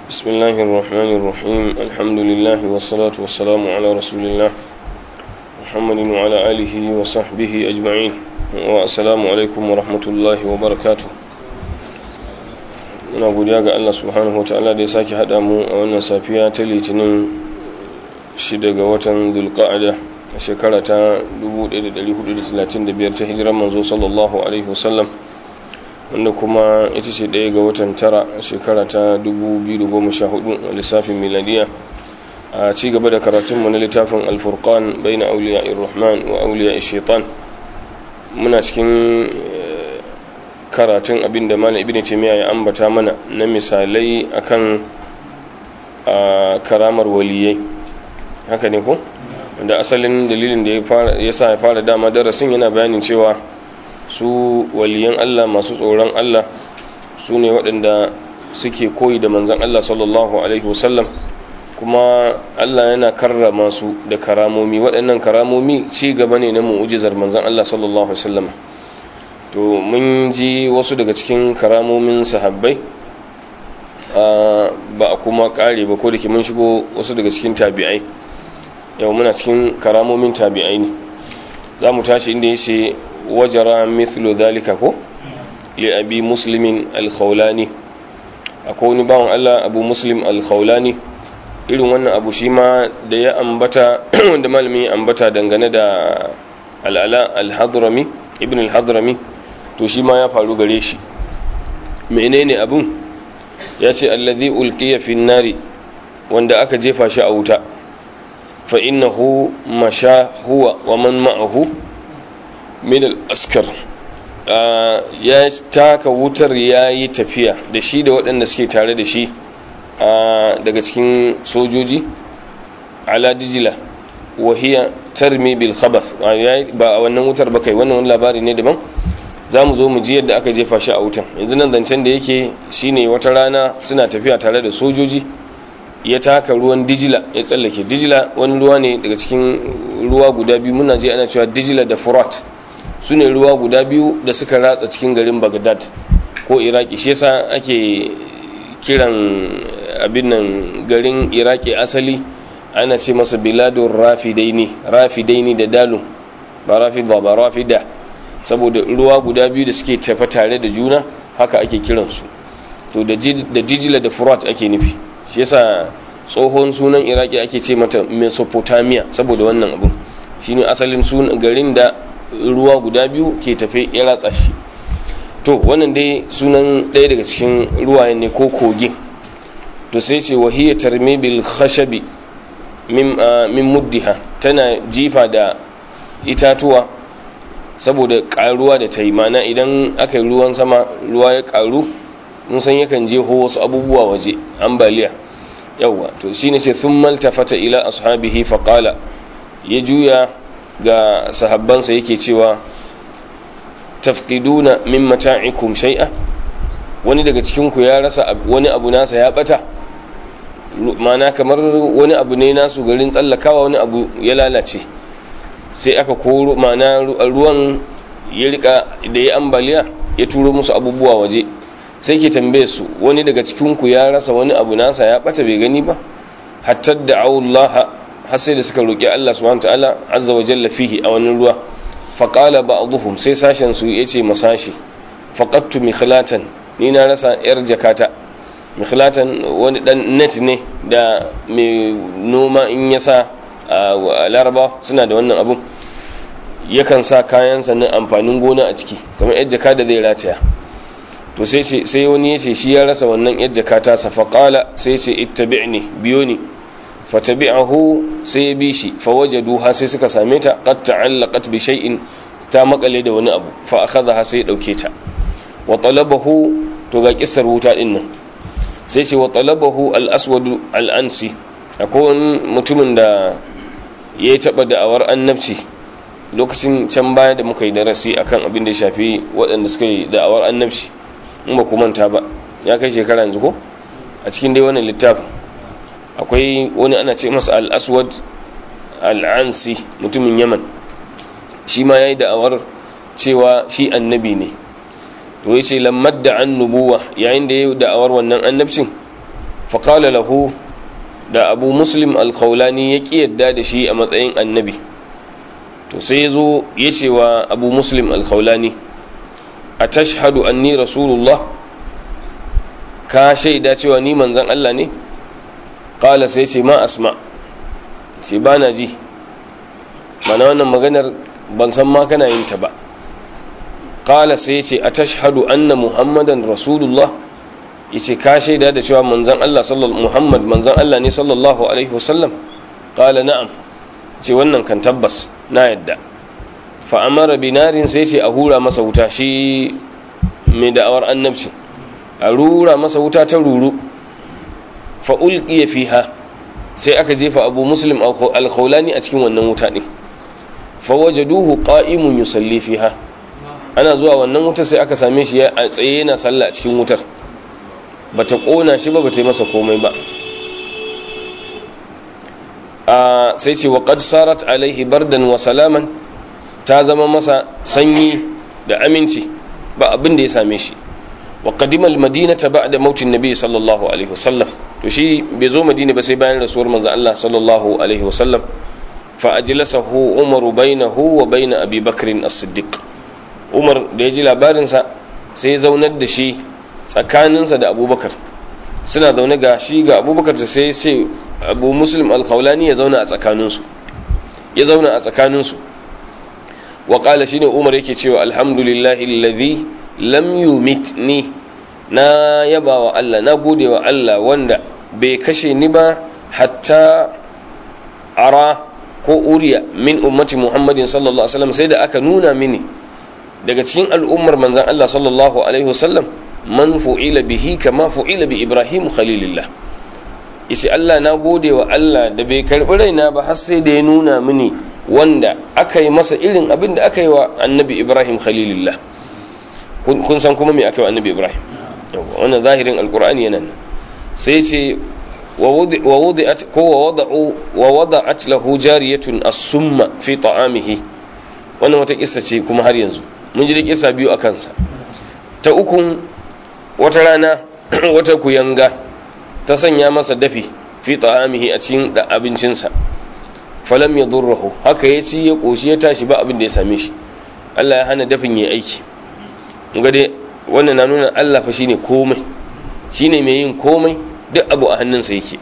بسم الله الرحمن الرحيم الحمد لله والصلاة والسلام على رسول الله محمد وعلى آله وصحبه أجمعين والسلام عليكم ورحمة الله وبركاته muna godiya ga Allah subhanahu wataala da ya sake haɗa mu a wannan safiya ta litinin shida ga watan dulqa'ada a shekara ta 1435 ta hijiran manzo sallallahu alaihi wasallam wanda kuma ita ce ɗaya ga watan tara a shekara ta 2014 a lissafin miladiya a ci gaba da karatunmu na littafin alfurkan bai na auliya irrahman wa auliya shaitan muna cikin karatun abin da malam ibn taymiya ya ambata mana na misalai akan karamar waliyai haka ne ko da asalin dalilin da ya sa ya fara dama darasin yana bayanin cewa su waliyan Allah masu tsoron Allah su ne waɗanda suke koyi da manzan Allah sallallahu alaihi wasallam kuma Allah yana karrama su da karamomi waɗannan karamomi ci gaba ne na mu'ujizar manzan Allah sallallahu alaihi wasallam to mun ji wasu daga cikin karamomin sahabbai ba a kuma kare ba ko da ke mun shigo wasu daga cikin tabi'ai yau muna cikin karamomin tabi'ai ne za mu tashi inda ya ce wajara mithlu dhalika ko li abi muslimin al-khawlani akwai wani bawan Allah abu muslim al-khawlani irin wannan abu shi ma da ya ambata wanda malamin ya ambata dangane da al'ala al-hadrami ibn al-hadrami to shi ma ya faru gare shi menene abun ya ce allazi ulqiya fi nari wanda aka jefa shi a wuta fa innahu masha huwa wa man ma'ahu min al-askar ya taka wutar ya yi tafiya da shi da waɗanda suke tare da shi daga cikin sojoji ala dijila wahiya tarmi bil khabath ba a wannan wutar ba kai wannan wani labari ne daban za mu zo mu ji yadda aka jefa shi a wutan yanzu nan zancen da yake shine wata rana suna tafiya tare da sojoji ya taka ruwan dijila ya tsallake dijila wani ruwa ne daga cikin ruwa guda biyu muna je ana cewa dijila da furat su ne ruwa guda biyu da suka ratsa cikin garin bagdad ko iraki shi yasa ake kiran abin nan garin iraki asali ana ce masa biladun rafidaini rafidaini da dalun ba rafida ba rafida saboda ruwa guda biyu da suke tafa tare da juna haka ake kiransu to da dijila da furat ake nufi shi yasa tsohon sunan iraki ake ce mata mesopotamia saboda wannan abun shine asalin sunan garin da ruwa guda biyu ke tafe ya ratsa shi to wannan dai sunan ɗaya daga cikin ruwayen ne ko kogin to sai ce wahiyya tarmi bil khashabi min muddiha tana jifa da itatuwa saboda karuwa da ta yi mana idan aka yi ruwan sama ruwa ya karu mun san yakan je ho wasu abubuwa waje ambaliya yawwa to shine ce sun maltafata ila ashabihi faqala ya juya ga sahabbansa yake cewa tafqiduna min mata'ikum shay'a wani daga cikin ku ya rasa wani abu nasa ya bata mana kamar wani abu ne nasu garin tsallakawa wani abu ya lalace sai aka koro mana ruwan ya rika da ya ambaliya ya turo musu abubuwa waje sai ke tambaye su wani daga cikinku ya rasa wani abu nasa ya bata bai gani ba hatta da Allah har sai da suka roki Allah subhanahu ta'ala azza wa jalla fihi a wani ruwa fa qala ba'dhum sai sashen su yace masashi faqattu mikhlatan ni na rasa yar jakata mikhlatan wani dan net ne da mai noma in ya sa a laraba suna da wannan abun yakan sa kayan sannan amfanin gona a ciki kamar yar jaka da zai rataya to sai sai wani ya ce shi ya rasa wannan yar jaka ta sa faqala sai ce ittabi'ni biyo ni fatabi'ahu sai ya bi shi fawajaduha sai suka same ta qad ta'allaqat bi shay'in ta makale da wani abu fa akhadha sai ya dauke ta wa talabahu to ga kissar wuta din nan sai ce wa talabahu al-aswad al-ansi akwai wani mutumin da ya yi taɓa da'awar annabci lokacin can baya da muka yi darasi akan abin da ya shafi waɗanda suka yi da'awar annabci in ba ku manta ba ya kai shekara yanzu ko a cikin dai wannan littafin akwai wani ana ce masa al-aswad al-ansi mutumin yaman shi ma ya yi da'awar cewa shi annabi ne to ya ce lammar da an nubuwa yayin da ya yi da'awar wannan annabcin faƙala lahu da abu muslim alkhawlani ya ƙi yadda da shi a matsayin annabi to sai ya zo ya ce wa abu muslim alkhawlani a tashhadu anni rasulullah ka shaida cewa ni manzan Allah ne ƙala sai ce ma asma ce ba na ji mana wannan maganar ban san ma kana yin ta ba ƙala sai ce a tashhadu anna muhammadan rasulullah yace ka shaida da cewa manzon Allah sallallahu Muhammad manzon Allah ne sallallahu alaihi wasallam qala na'am ce wannan kan tabbas na yadda fa amara binarin sai ce a hura masa wuta shi mai da'awar annabci a rura masa wuta ta ruru fa ulqiya fiha sai aka jefa Abu Muslim al-Khawlani a cikin wannan wuta din fa wajaduhu qa'imun yusalli fiha ana zuwa wannan wuta sai aka same shi a tsaye yana sallah a cikin wutar bata kona shi ba bata yi masa komai ba a sai ce wa qad sarat alaihi bardan wa salaman ta zama masa sanyi da aminci ba abin da ya same shi wa qadima almadinata ba'da mautin nabi sallallahu alaihi wasallam to shi bai zo madina ba sai bayan rasuwar manzo Allah sallallahu alaihi wasallam fa ajlasahu umaru bainahu wa bain abi bakr as-siddiq umar da ya ji labarin sa sai ya zaunar da shi tsakaninsa da abubakar suna zaune ga shi ga abubakar da sai sai abu muslim alkhawlani ya zauna a tsakaninsu ya zauna a tsakaninsu wa qala shine umar yake cewa alhamdulillahi alladhi lam yumitni na yaba wa Allah na gode wa Allah wanda bai kashe ni ba hatta ara ko uriya min ummati muhammadin sallallahu alaihi wasallam sai da aka nuna mini daga cikin al'ummar manzan Allah sallallahu alaihi wasallam man fu'ila bihi kama fu'ila bi Ibrahim khalilillah isi Allah na gode wa Allah da bai karbi raina ba har sai da ya nuna mini wanda aka yi masa irin abin da aka yi wa annabi Ibrahim khalilillah kun san kuma me aka yi wa annabi Ibrahim wannan zahirin alqur'ani yana nan sai ce wa wudi'at ko wa wada'u wa wada'at lahu jariyatun as-summa fi ta'amihi wannan wata kissa ce kuma har yanzu mun ji da kissa biyu a kansa ta ukun wata rana wata kuyanga ta sanya masa dafi fi ta'amihi a cikin da abincinsa falam ya durrahu haka ya ci ya koshi ya tashi ba abin da ya same shi Allah ya hana dafin ya aiki ga dai wannan na nuna Allah fa shine komai shine mai yin komai duk abu a hannunsa yake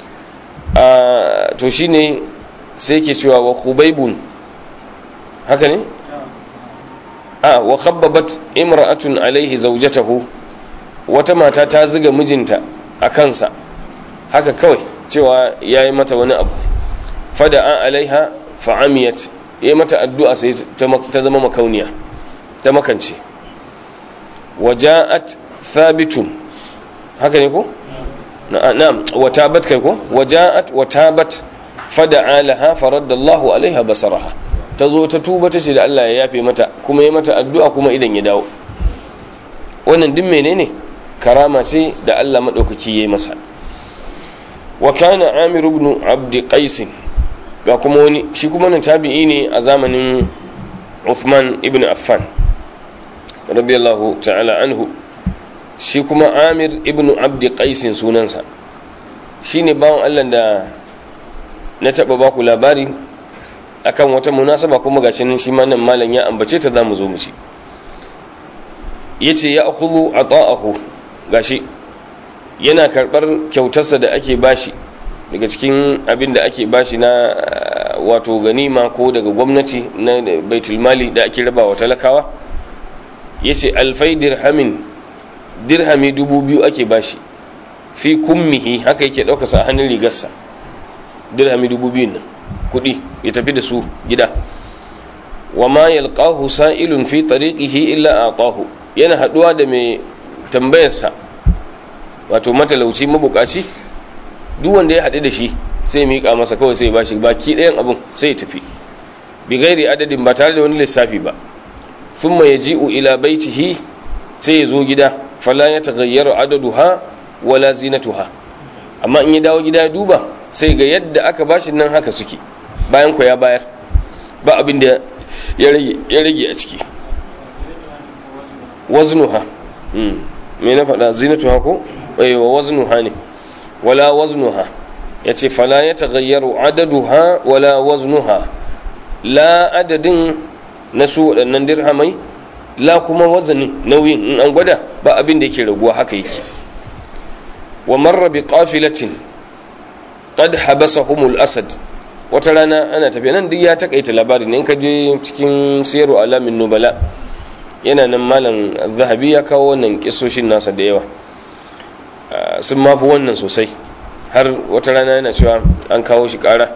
a to shine sai yake cewa wa khubaybun haka ne a wa khabbabat imra'atun alaihi zawjatahu wata mata ta ziga mijinta a kansa haka kawai cewa yayi mata wani abu fada'a alaiha fa'amiyat yayi mata addu'a sai ta zama makauniya ta makance waja'at thabitun haka ne ko na'am watabat kai ko waja'at watabat fada'a laha faraddallahu alaiha basaraha ta zo ta tuba ta ce da Allah ya yafe mata kuma ya mata addu'a kuma idan ya dawo wannan duk menene karama ce da Allah madaukaki yayi masa wa kana amir ibn abd qais ga kuma wani shi kuma nan tabi'i ne a zamanin Uthman ibn Affan radiyallahu ta'ala anhu shi kuma amir ibn abd qais sunansa shine bawon Allah da na taba baku labari akan wata munasaba kuma gashi nan shi ma nan malam ya ambace ta zamu zo mu ci yace ya akhudhu ata'ahu gashi yana karbar kyautarsa da ake bashi daga cikin abin da ake bashi na wato ganima ko daga gwamnati na baitul mali da ake raba wa talakawa yace alfai dirhamin dirhami dubu biyu ake bashi fi kummihi haka yake ɗaukarsa a hannun rigarsa dirhami dubu biyun nan kuɗi ya tafi da su gida wa ma yalqahu sa'ilun fi tariqihi illa atahu yana haduwa da mai tambayarsa wato matalauci mabukaci duk wanda ya haɗu da shi sai miƙa masa kawai sai bashi baki ɗayan abun sai ya tafi bi gairi adadin ba tare da wani lissafi ba thumma yaji'u ila baitihi sai ya zo gida fala ya taghayyaru adaduha wala zinatuha amma in ya dawo gida ya duba sai ga yadda aka bashi nan haka suke bayan ku ya bayar ba abin da ya rage a ciki waznuha me na faɗa zinatuha ko wa waznuha ne wala waznuha yace fala yataghayyaru adaduha wala waznuha la adadin na su waɗannan dirhamai la kuma wazanin nauyin in an gwada ba abin da yake raguwa haka yake wa marra bi qafilatin qad habasahumul asad wata rana ana tafiya nan duk ya takaita labari ne in ka je cikin siyaru alamin nubala yana nan malam zahabi ya kawo wannan kisoshin nasa da yawa sun mafi wannan sosai har wata rana yana cewa an kawo shi kara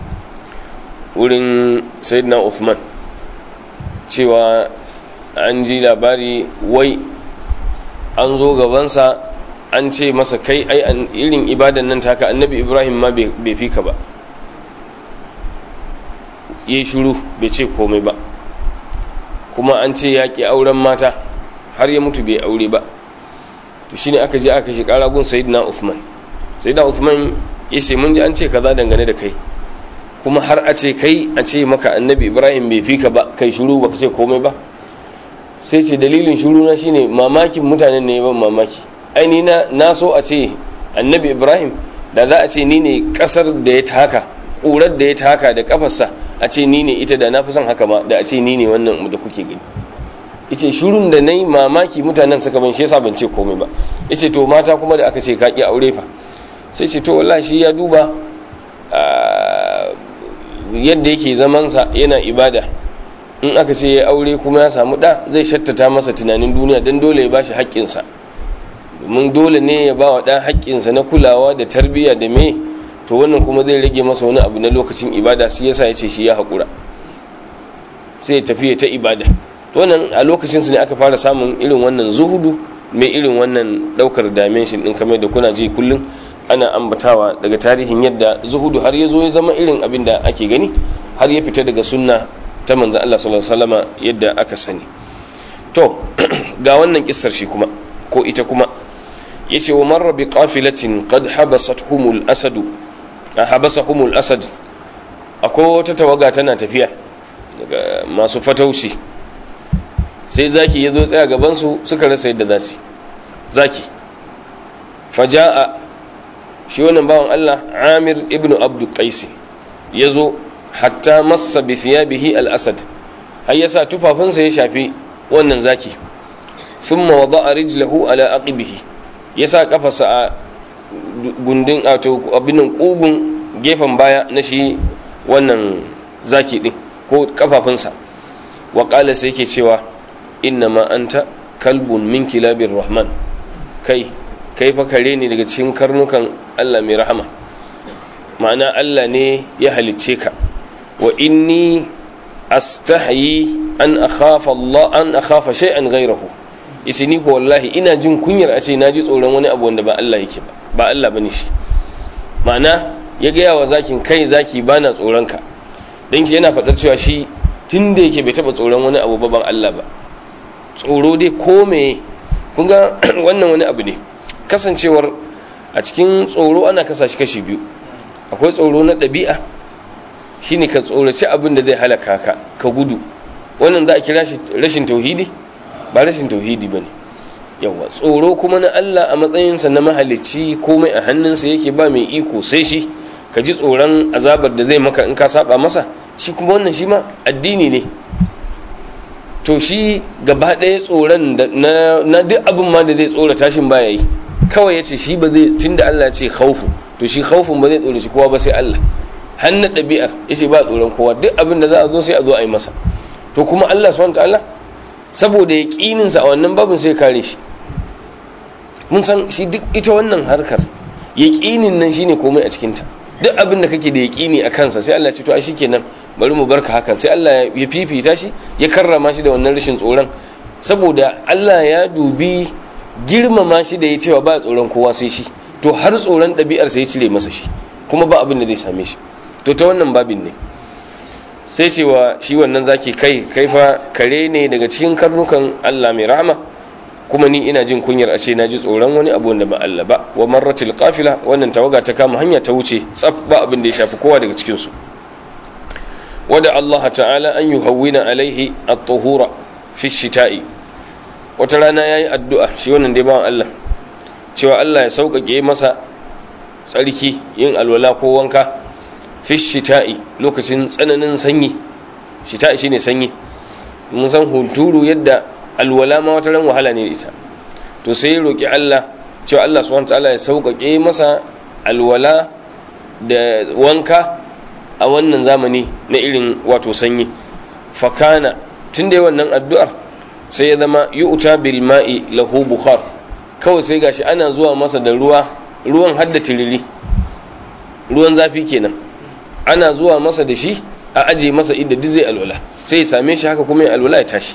wurin sayyidina Uthman cewa an ji labari wai an zo gabansa an ce masa kai ai irin ibadan nan taka annabi ibrahim ma bai fi ka ba yi shuru bai ce komai ba kuma an ce ya ƙi auren mata har ya mutu bai aure ba to shine aka je aka shi ƙara gun sayyidina Uthman sayyidina Uthman ya ce mun ji an ce kaza dangane da kai kuma har a ce kai a ce maka annabi ibrahim bai fi ka ba kai shuru baka ce komai ba sai ce dalilin shuru na shine mamakin mutanen ne ban mamaki aini na na so a ce annabi ibrahim da za a ce ni ne kasar da ya taka ƙurar da ya taka da kafarsa a ce ni ne ita da na fi son haka ma da a ce ni ne wannan da kuke gani ice shurun da na yi mamaki mutanen suka ban shi yasa ban ce komai ba ice to mata kuma da aka ce ka ki aure fa sai ce to wallahi shi ya duba yadda yake zamansa yana ibada in aka ce ya aure kuma ya samu ɗa zai shattata masa tunanin duniya don dole ya bashi haƙƙinsa domin dole ne ya ba wa ɗan haƙƙinsa na kulawa da tarbiyya da me to wannan kuma zai rage masa wani abu na lokacin ibada shi yasa ya ce shi ya haƙura sai ya tafi ta ibada to wannan a lokacin su ne aka fara samun irin wannan zuhudu mai irin wannan ɗaukar dimension ɗin kamar da kuna ji kullum ana ambatawa daga tarihin yadda zuhudu har ya zo ya zama irin abin da ake gani har ya fita daga sunna ta manzan Allah sallallahu alaihi wasallama yadda aka sani to ga wannan kissar shi kuma ko ita kuma yace wa marra bi qafilatin qad habasathumul asad habasahumul asad akwai wata tawaga tana tafiya daga masu fataushi sai zaki yazo tsaya gaban su suka rasa yadda zasu zaki faja'a shi wannan bawan Allah Amir ibn Abdu Qais yazo hatta massa bi thiyabihi al-asad har yasa tufafinsa ya shafi wannan zaki thumma wada'a rijlahu ala aqibihi yasa kafarsa a gundin wato abinan kugun gefen baya na shi wannan zaki din ko kafafunsa wa qala sai yake cewa inna ma anta kalbun min kilabir rahman kai kai fa kare ne daga cikin karnukan Allah mai rahama ma'ana Allah ne ya halicce ka wa inni astahyi an akhafa Allah an akhafa shay'an ghayrahu yace ni ko wallahi ina jin kunyar a ce naji tsoron wani abu wanda ba Allah yake ba ba Allah bane shi ma'ana ya ga yawa zakin kai zaki bana tsoron ka dan shi yana faɗar cewa shi tunda yake bai taba tsoron wani abu ba ban Allah ba tsoro dai ko me kun ga wannan wani abu ne kasancewar a cikin tsoro ana kasa shi kashi biyu akwai tsoro na ɗabi'a shine ka tsoraci abin da zai halaka ka ka gudu wannan za a kira shi rashin tauhidi ba rashin tauhidi ba ne yawa tsoro kuma na Allah a matsayinsa na mahalicci komai a hannunsa yake ba mai iko sai shi ka ji tsoron azabar da zai maka in ka saba masa shi kuma wannan shi ma addini ne to shi gaba ɗaya tsoron na duk abin ma da zai tsora tashin baya yi kawai ya ce shi ba zai tun da Allah ce khaufu to shi khaufun ba zai tsora shi kowa ba sai Allah hannu ɗabi'ar ya ce ba tsoron kowa duk abin da za a zo sai a zo a yi masa to kuma Allah subhanahu ta'ala saboda ya ƙininsa a wannan babin sai kare shi mun san shi duk ita wannan harkar ya ƙinin nan shine komai a cikinta duk abin da kake da ya ƙini a kansa sai Allah ce to a shi kenan bari mu barka hakan sai Allah ya fifita shi ya karrama shi da wannan rashin tsoron saboda Allah ya dubi girmama shi da ya cewa ba tsoron kowa sai shi to har tsoron ɗabi'ar sai ya cire masa shi kuma ba abin da zai same shi to ta wannan babin ne sai cewa shi wannan zaki kai kai fa kare ne daga cikin karnukan Allah mai rahama kuma ni ina jin kunyar a ce na ji tsoron wani abu wanda ba Allah ba wa marratil qafila wannan tawaga ta kama hanya ta wuce tsaf ba abin da ya shafi kowa daga cikin su wada Allah ta'ala an yuhawwina alaihi at-tuhura fi shita'i wata rana yayi addu'a shi wannan dai bawan Allah cewa Allah ya sauƙaƙe masa tsarki yin alwala ko wanka fi shita'i lokacin tsananin sanyi shita'i shine sanyi mun san hunturu yadda alwala ma wata ran wahala ne da ita to sai ya roki Allah cewa Allah subhanahu wataala ya sauƙaƙe masa alwala da wanka a wannan zamani na irin wato sanyi fakana tun da wannan addu'ar sai ya zama yu'ta bil ma'i lahu bukhar kawai sai gashi ana zuwa masa da ruwa ruwan hadda tiriri ruwan zafi kenan ana zuwa masa da shi a aje masa inda duk zai alwala sai ya same shi haka kuma ya alwala ya tashi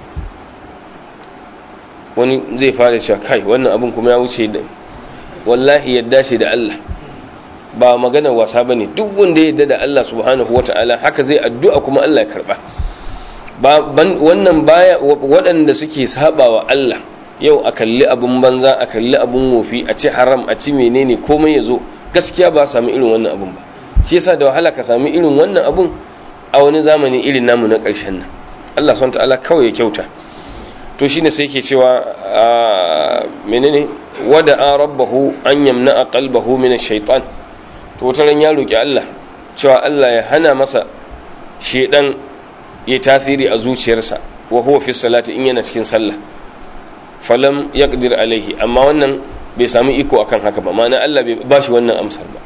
wani zai fara cewa kai wannan abin kuma ya wuce da wallahi yadda ce da Allah ba magana wasa bane duk wanda ya yadda da Allah subhanahu wataala haka zai addu'a kuma Allah ya karba wannan baya waɗanda suke sabawa Allah yau a kalli abin banza a kalli abin wofi a ci haram a ci menene komai ya zo gaskiya ba sami irin wannan abun ba shi yasa da wahala ka sami irin wannan abun a wani zamani irin namu na ƙarshen nan Allah subhanahu ta'ala kawai ya kyauta to shine sai yake cewa menene wada a rabbahu an yamna qalbahu min ash-shaytan to wata ran ya roki Allah cewa Allah ya hana masa shedan ya tasiri a zuciyarsa wa huwa fi salati in yana cikin sallah falam yaqdir alaihi amma wannan bai sami iko akan haka ba ma'ana Allah bai bashi wannan amsar ba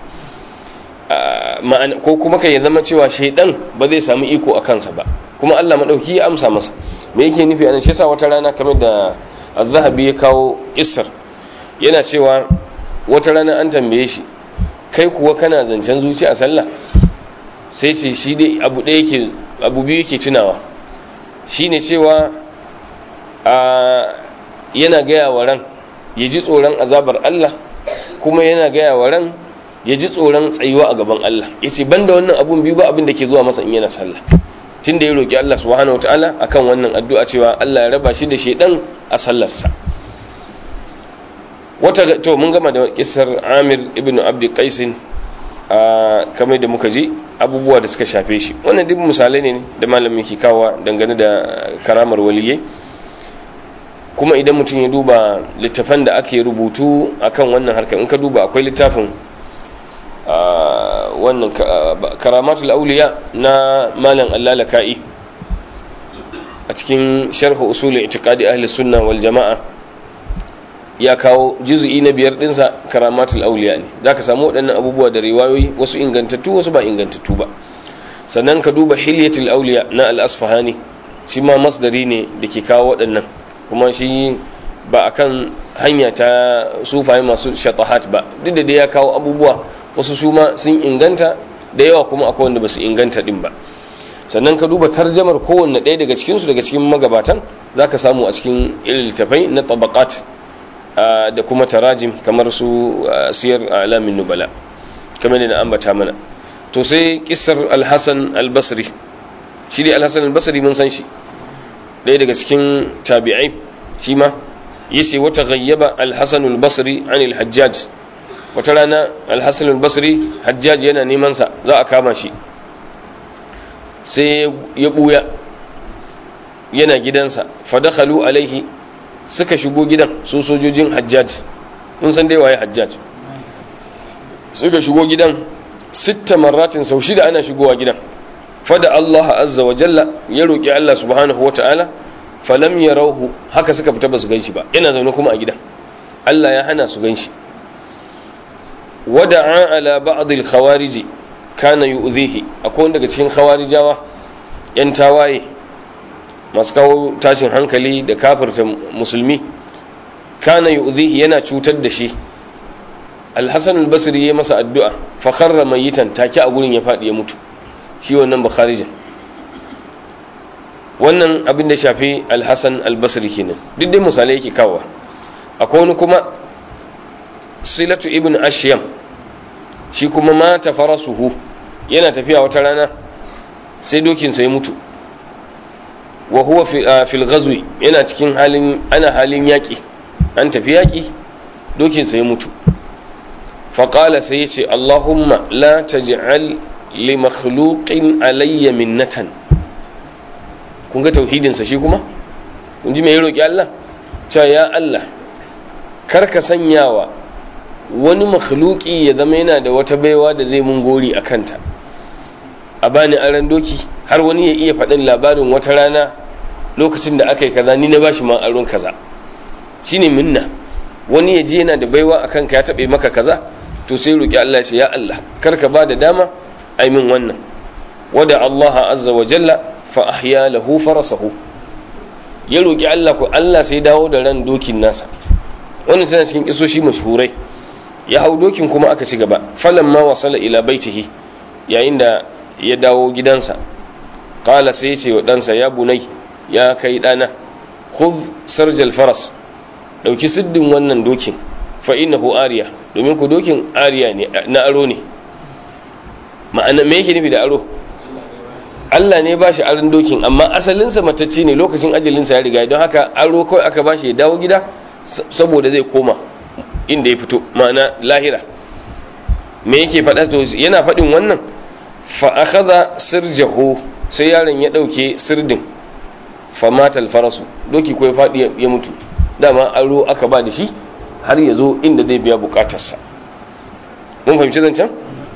ko kuma kai ya zama cewa shaidan ba zai sami iko a kansa ba kuma Allah madauki ya amsa masa me yake nufi anan shi yasa wata rana kamar da az-zahabi ya kawo isar yana cewa wata rana an tambaye shi kai kuwa kana zancen zuci a sallah sai ce shi dai abu ɗaya yake abu biyu yake tunawa shine cewa a yana gaya wa ran ya ji tsoron azabar Allah kuma yana gaya wa ran ya ji tsoron tsayuwa a gaban Allah ya ce banda wannan abun biyu ba abin da ke zuwa masa in yana sallah tun da ya roƙi Allah subhanahu wa ta'ala akan wannan addu'a cewa Allah ya raba shi da shaidan a sallarsa wata to mun gama da kisar Amir ibn Abd Qais a kamar da muka ji abubuwa da suka shafe shi wannan duk misalai ne da malamin ke kawo dangane da karamar waliyai kuma idan mutum ya duba littafan da ake rubutu akan wannan harkar in ka duba akwai littafin wannan karamatul auliya na malam allalaka'i a cikin sharhu usulul itiqadi ahli sunna wal jama'a ya kawo juz'i na biyar dinsa karamatul auliya ne zaka samu waɗannan abubuwa da riwayoyi wasu ingantattu wasu ba ingantattu ba sannan ka duba hilyatul auliya na al-asfahani shi ma masdari ne da ke kawo waɗannan kuma shi ba akan hanya ta sufaye masu shatahat ba duk da dai ya kawo abubuwa wasu su ma sun inganta da yawa kuma akwai wanda ba su inganta din ba sannan ka duba tarjamar kowanne ɗaya daga cikinsu daga cikin magabatan za ka samu a cikin irin littafai na tabakat da kuma tarajim kamar su siyar alamin nubala kamar da na ambata mana to sai kisar alhassan albasri shi dai alhassan albasri mun san shi ɗaya daga cikin tabi'ai shi ma yace wata gayyaba alhassan albasri an alhajjaj wata rana alhassan albasri hajjaj yana neman sa za a kama shi sai ya buya yana gidansa fadakhalu alaihi suka shigo gidan su sojojin hajjaj mun san dai waye hajjaj suka shigo gidan sitta marratin sau shida ana shigowa gidan fada Allah azza wa jalla ya roki Allah subhanahu wa ta'ala falam yarauhu haka suka fita ba su ganshi ba yana zaune kuma a gidan Allah ya hana su ganshi wada'a ala ba'd al-khawarij kana yu'dhihi akwai wanda daga cikin khawarijawa yan tawaye masu kawo tashin hankali da kafirta musulmi kana yu'dhihi yana cutar da shi al-hasan al-basri ya masa addu'a fa kharra mayitan take a gurin ya fadi ya mutu shi wannan bukharijin wannan abin da shafi al-hasan al-basri kenan duk dai misalai yake kawo akwai wani kuma silatu ibn ashyam shi kuma mata farasuhu yana tafiya wata rana sai dokinsa ya mutu wa huwa fil ghazwi yana cikin halin ana halin yaƙi an tafi yaƙi dokinsa ya mutu faƙala sai ya ce allahumma la taj'al li makhluqin alayya minnatan kun ga tauhidinsa shi kuma kun ji me ya roƙi Allah cewa ya Allah kar ka sanyawa wani makhluki ya zama yana da wata baiwa da zai mun gori a kanta a bani aran doki har wani ya iya faɗin labarin wata rana lokacin da aka yi kaza ni na bashi ma aron kaza shine minna wani ya ji yana da baiwa a kanka ya taɓe maka kaza to sai roƙi Allah ya ya Allah kar ka ba da dama ai min wannan wada Allah azza wa jalla fa ahya lahu farasahu ya roƙi Allah ko Allah sai dawo da ran dokin nasa wannan tana cikin kisoshi mashhurai ya hau dokin kuma aka ci gaba falamma wasala ila baitihi yayin da ya dawo gidansa qala sai ce wa ɗansa ya bunai ya kai ɗana khudh sarjal faras ɗauki siddin wannan dokin fa innahu ariya domin ku dokin ariya ne na aro ne ma'ana me yake nufi da aro Allah ne ba shi aron dokin amma asalinsa matacce ne lokacin ajalinsa ya riga don haka aro kawai aka ba shi ya dawo gida saboda zai koma inda ya fito ma'ana lahira me yake faɗa to yana faɗin wannan fa akhadha sirjahu sai yaron ya ɗauke sirdin fa matal farasu doki ko ya faɗi ya mutu dama aro aka ba da shi har ya zo inda zai biya bukatarsa mun fahimci zancen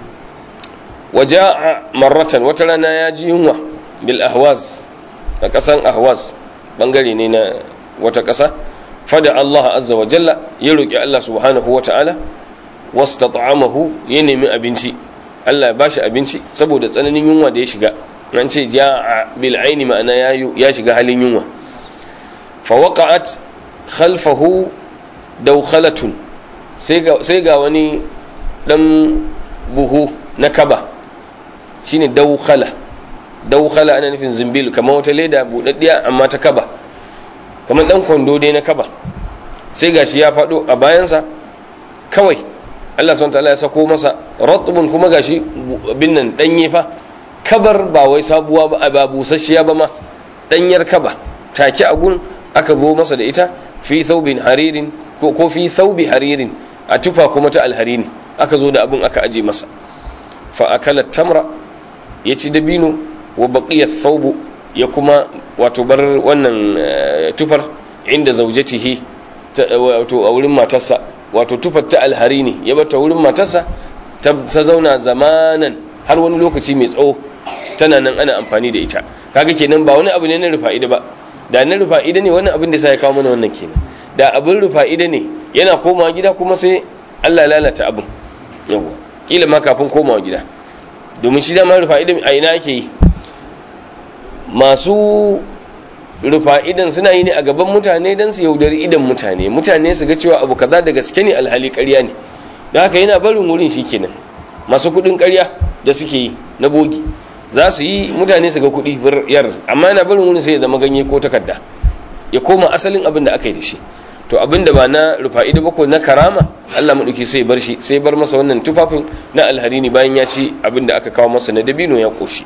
waja'a marratan wata rana ya ji yunwa bil ahwaz a ƙasan ahwaz bangare ne na wata ƙasa fada Allah azza wa jalla ya roƙi Allah subhanahu wa ta'ala wastata'amahu ya nemi abinci Allah ya bashi abinci saboda tsananin yunwa da ya shiga nan ce ja'a bil aini ma'ana ya shiga halin yunwa fa waqa'at khalfahu daukhalatun sai ga wani dan buhu na kaba shine daukhala daukhala ana nufin zimbil kamar wata leda budaddiya amma ta kaba kamar dan kwando dai na kaba sai gashi ya fado a bayansa kawai Allah subhanahu wataala ya sako masa ratbun kuma gashi bin nan danye fa kabar ba wai sabuwa ba ba busasshiya ba ma danyar kaba take a gun aka zo masa da ita fi thawbin haririn ko fi thawbi haririn a tufa kuma ta alharini aka zo da abun aka aje masa fa akala tamra ya ci dabino wa baqiya thawbu ya kuma wato bar wannan tufar inda zaujatihi wato a wurin matarsa wato tufar ta alharini ya bata wurin matarsa ta zauna zamanan har wani lokaci mai tsawo tana nan ana amfani da ita kaga kenan ba wani abu ne na rufa'ida ba da na rufa'ida ne wannan abin da sai ya kawo mana wannan kenan da abin rufa'ida ne yana komawa gida kuma sai Allah lalata abin yawa kila ma kafin komawa gida domin shi dama rufa'ida a ina ake yi masu rufa'idan suna yi ne a gaban mutane don su yaudari idan mutane mutane su ga cewa abu kaza da gaske ne alhali ƙarya ne da haka yana barin wurin shi kenan masu kuɗin ƙarya da suke yi na bogi za su yi mutane su ga kuɗi yar amma yana barin wurin sai ya zama ganye ko takarda ya koma asalin abin da aka yi da shi to abin da ba na rufa'ida ba ko na karama Allah maɗauki sai bar shi sai bar masa wannan tufafin na alharini bayan ya ci abin da aka kawo masa na dabino ya koshi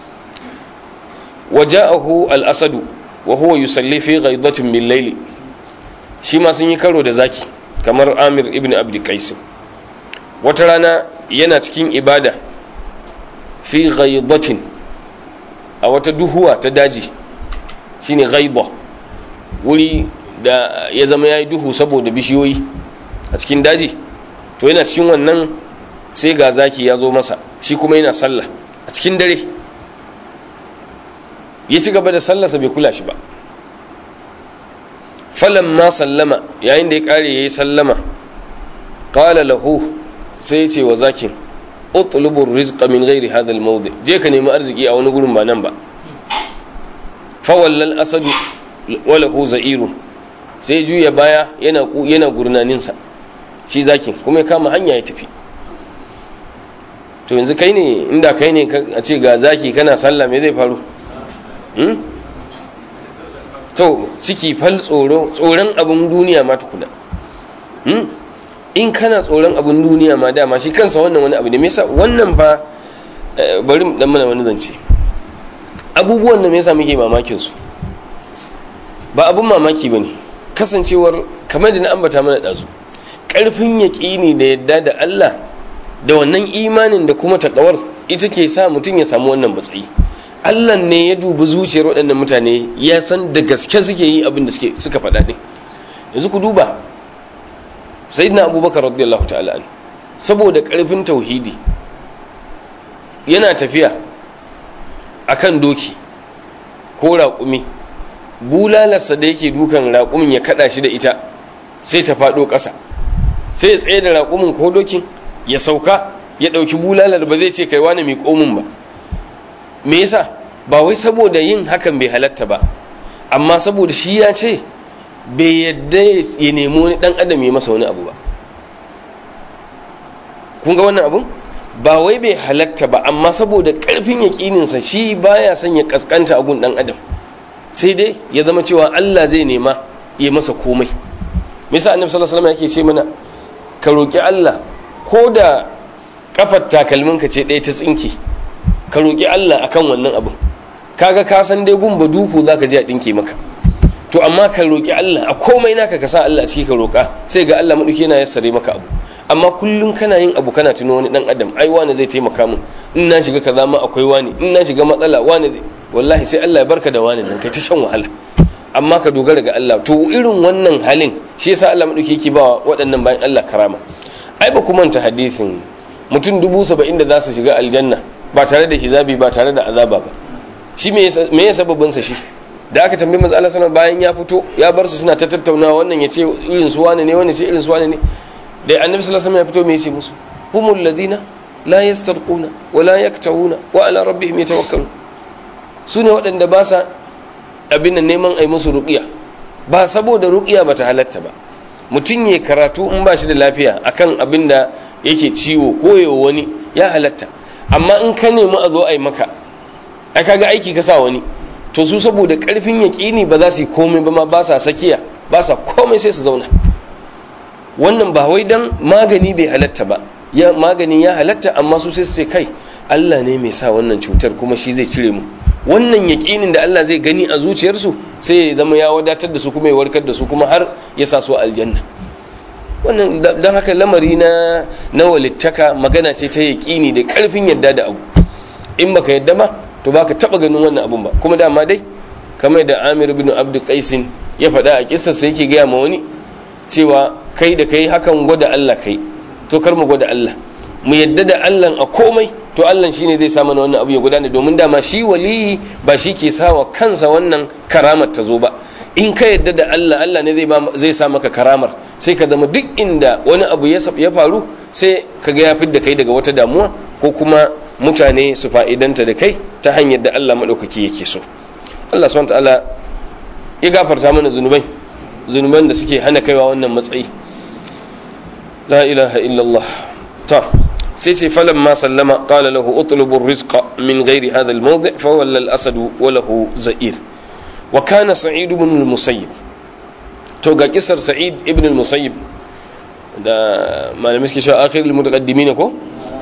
waja'ahu al-asadu wa huwa yusalli fi ghaidatin min layli shi ma sun yi karo da zaki kamar Amir ibn Abd Qais wata rana yana cikin ibada fi ghaidatin a wata duhuwa ta daji shine ghaida wuri da ya zama yayi duhu saboda bishiyoyi a cikin daji to yana cikin wannan sai ga zaki ya zo masa shi kuma yana sallah a cikin dare ya ci gaba da sallarsa bai kula shi ba falan ma sallama yayin da ya kare ya yi sallama qala lahu sai ya ce wa zakin utlubur rizqa min ghairi hadha al je ka nemi arziki a wani gurin ba nan ba fa wallal asadu wa lahu za'irun sai juya baya yana yana gurnanin sa shi zakin kuma ya kama hanya ya tafi to yanzu kai ne inda kai ne a ce ga zaki kana sallah me zai faru to ciki fal tsoro tsoron abin duniya ma tukuna in kana tsoron abin duniya ma dama shi kansa wannan wani abu ne me yasa wannan ba bari dan mana wani zance abubuwan da me yasa muke mamakin su ba abun mamaki bane kasancewar kamar da na ambata mana dazu karfin yaƙini da yadda da Allah da wannan imanin da kuma takawar ita ke sa mutum ya samu wannan matsayi Allah ne ya dubi zuciyar waɗannan mutane ya san da gaske suke yi abin da suka faɗa ɗin yanzu ku duba sayyidina abubakar radiyallahu ta'ala an saboda karfin tauhidi yana tafiya akan doki ko raƙumi bulalarsa da yake dukan raƙumin ya kada shi da ita sai ta faɗo ƙasa sai ya tsaye da raƙumin ko dokin ya sauka ya ɗauki bulalar ba zai ce kai wani mai komin ba me yasa ba wai saboda yin hakan bai halatta ba amma saboda shi ya ce bai yadda ya nemi wani ɗan adam ya masa wani abu ba kun ga wannan abun ba wai bai halatta ba amma saboda ƙarfin yaƙininsa shi baya son ya ƙasƙanta abun ɗan adam sai dai ya zama cewa Allah zai nema ya masa komai misa annabi sallallahu alaihi wasallam yake ce mana ka roki Allah ko da kafar takalmin ka ce ɗaya ta tsinke ka roki Allah akan wannan abin kaga ka san dai gumba duku zaka je a dinke maka to amma ka roki Allah a komai naka ka sa Allah a ciki ka roka sai ga Allah madauki yana yassare maka abu amma kullum kana yin abu kana tuno wani dan adam ai wani zai taimaka min in na shiga kaza ma akwai wani in na shiga matsala wani zai wallahi sai Allah ya barka da wani dan kai ta shan wahala amma ka dogara ga Allah to irin wannan halin shi yasa Allah madauki yake ba waɗannan bayan Allah karama ai ba kuma ta hadisin mutum dubu saba'in da za su shiga aljanna ba tare da hizabi ba tare da azaba ba shi me ya sababin sa shi da aka tambayi manzo Allah sallallahu bayan ya fito ya bar su suna ta tattaunawa wannan ya ce irin su wane ne wannan ce irin su wane ne da annabi sallallahu alaihi ya fito me ya ce musu humul ladina la yastarquna wa la yaktawuna wa ala rabbihim yatawakkalun su ne waɗanda ba sa abin nan neman ai musu ruqiya ba saboda ruqiya bata halatta ba mutum ya karatu in ba shi da lafiya akan abin da yake ciwo ko yawa wani ya halatta amma in ka nemi a zo ai maka ai kaga aiki ka sa wani to su saboda karfin yaƙini ba za su yi komai ba ma ba sa sakiya ba sa komai sai su zauna wannan ba wai dan magani bai halatta ba ya magani ya halatta amma su sai su ce kai Allah ne mai sa wannan cutar kuma shi zai cire mu wannan yaƙinin da Allah zai gani a zuciyarsu sai ya zama ya wadatar da su kuma ya warkar da su kuma har ya sa su aljanna wannan don haka lamari na na walittaka magana ce ta yaƙini da ƙarfin yadda da abu in baka yadda ba to baka taba ganin wannan abun ba kuma dama dai kamar da Amir ibn Abd Qaisin ya faɗa a kissar sa yake gaya ma wani cewa kai da kai hakan gwada Allah kai to kar mu gwada Allah mu yadda da Allah a komai to Allah shine zai sa mana wannan abu ya gudana domin dama shi waliyi ba shi ke sawa kansa wannan karamar ta zo ba in ka yadda da Allah Allah ne zai zai sa maka karamar sai ka zama duk inda wani abu ya ya faru sai ka ga ya fidda kai daga wata damuwa ko kuma mutane su fa'idanta da kai ta hanyar da Allah madaukaki yake so Allah subhanahu ta'ala ya gafarta mana zunubai zunuban da suke hana kaiwa wannan matsayi la ilaha illallah ta sai ce falan ma sallama qala lahu utlubu rizqa min ghairi hadha al-mawdi' fa walla al-asad wa lahu za'ir wa kana sa'id ibn al-musayyib to ga kisar sa'id ibn al-musayyib da malamai suke cewa akhir al-mutaqaddimin ko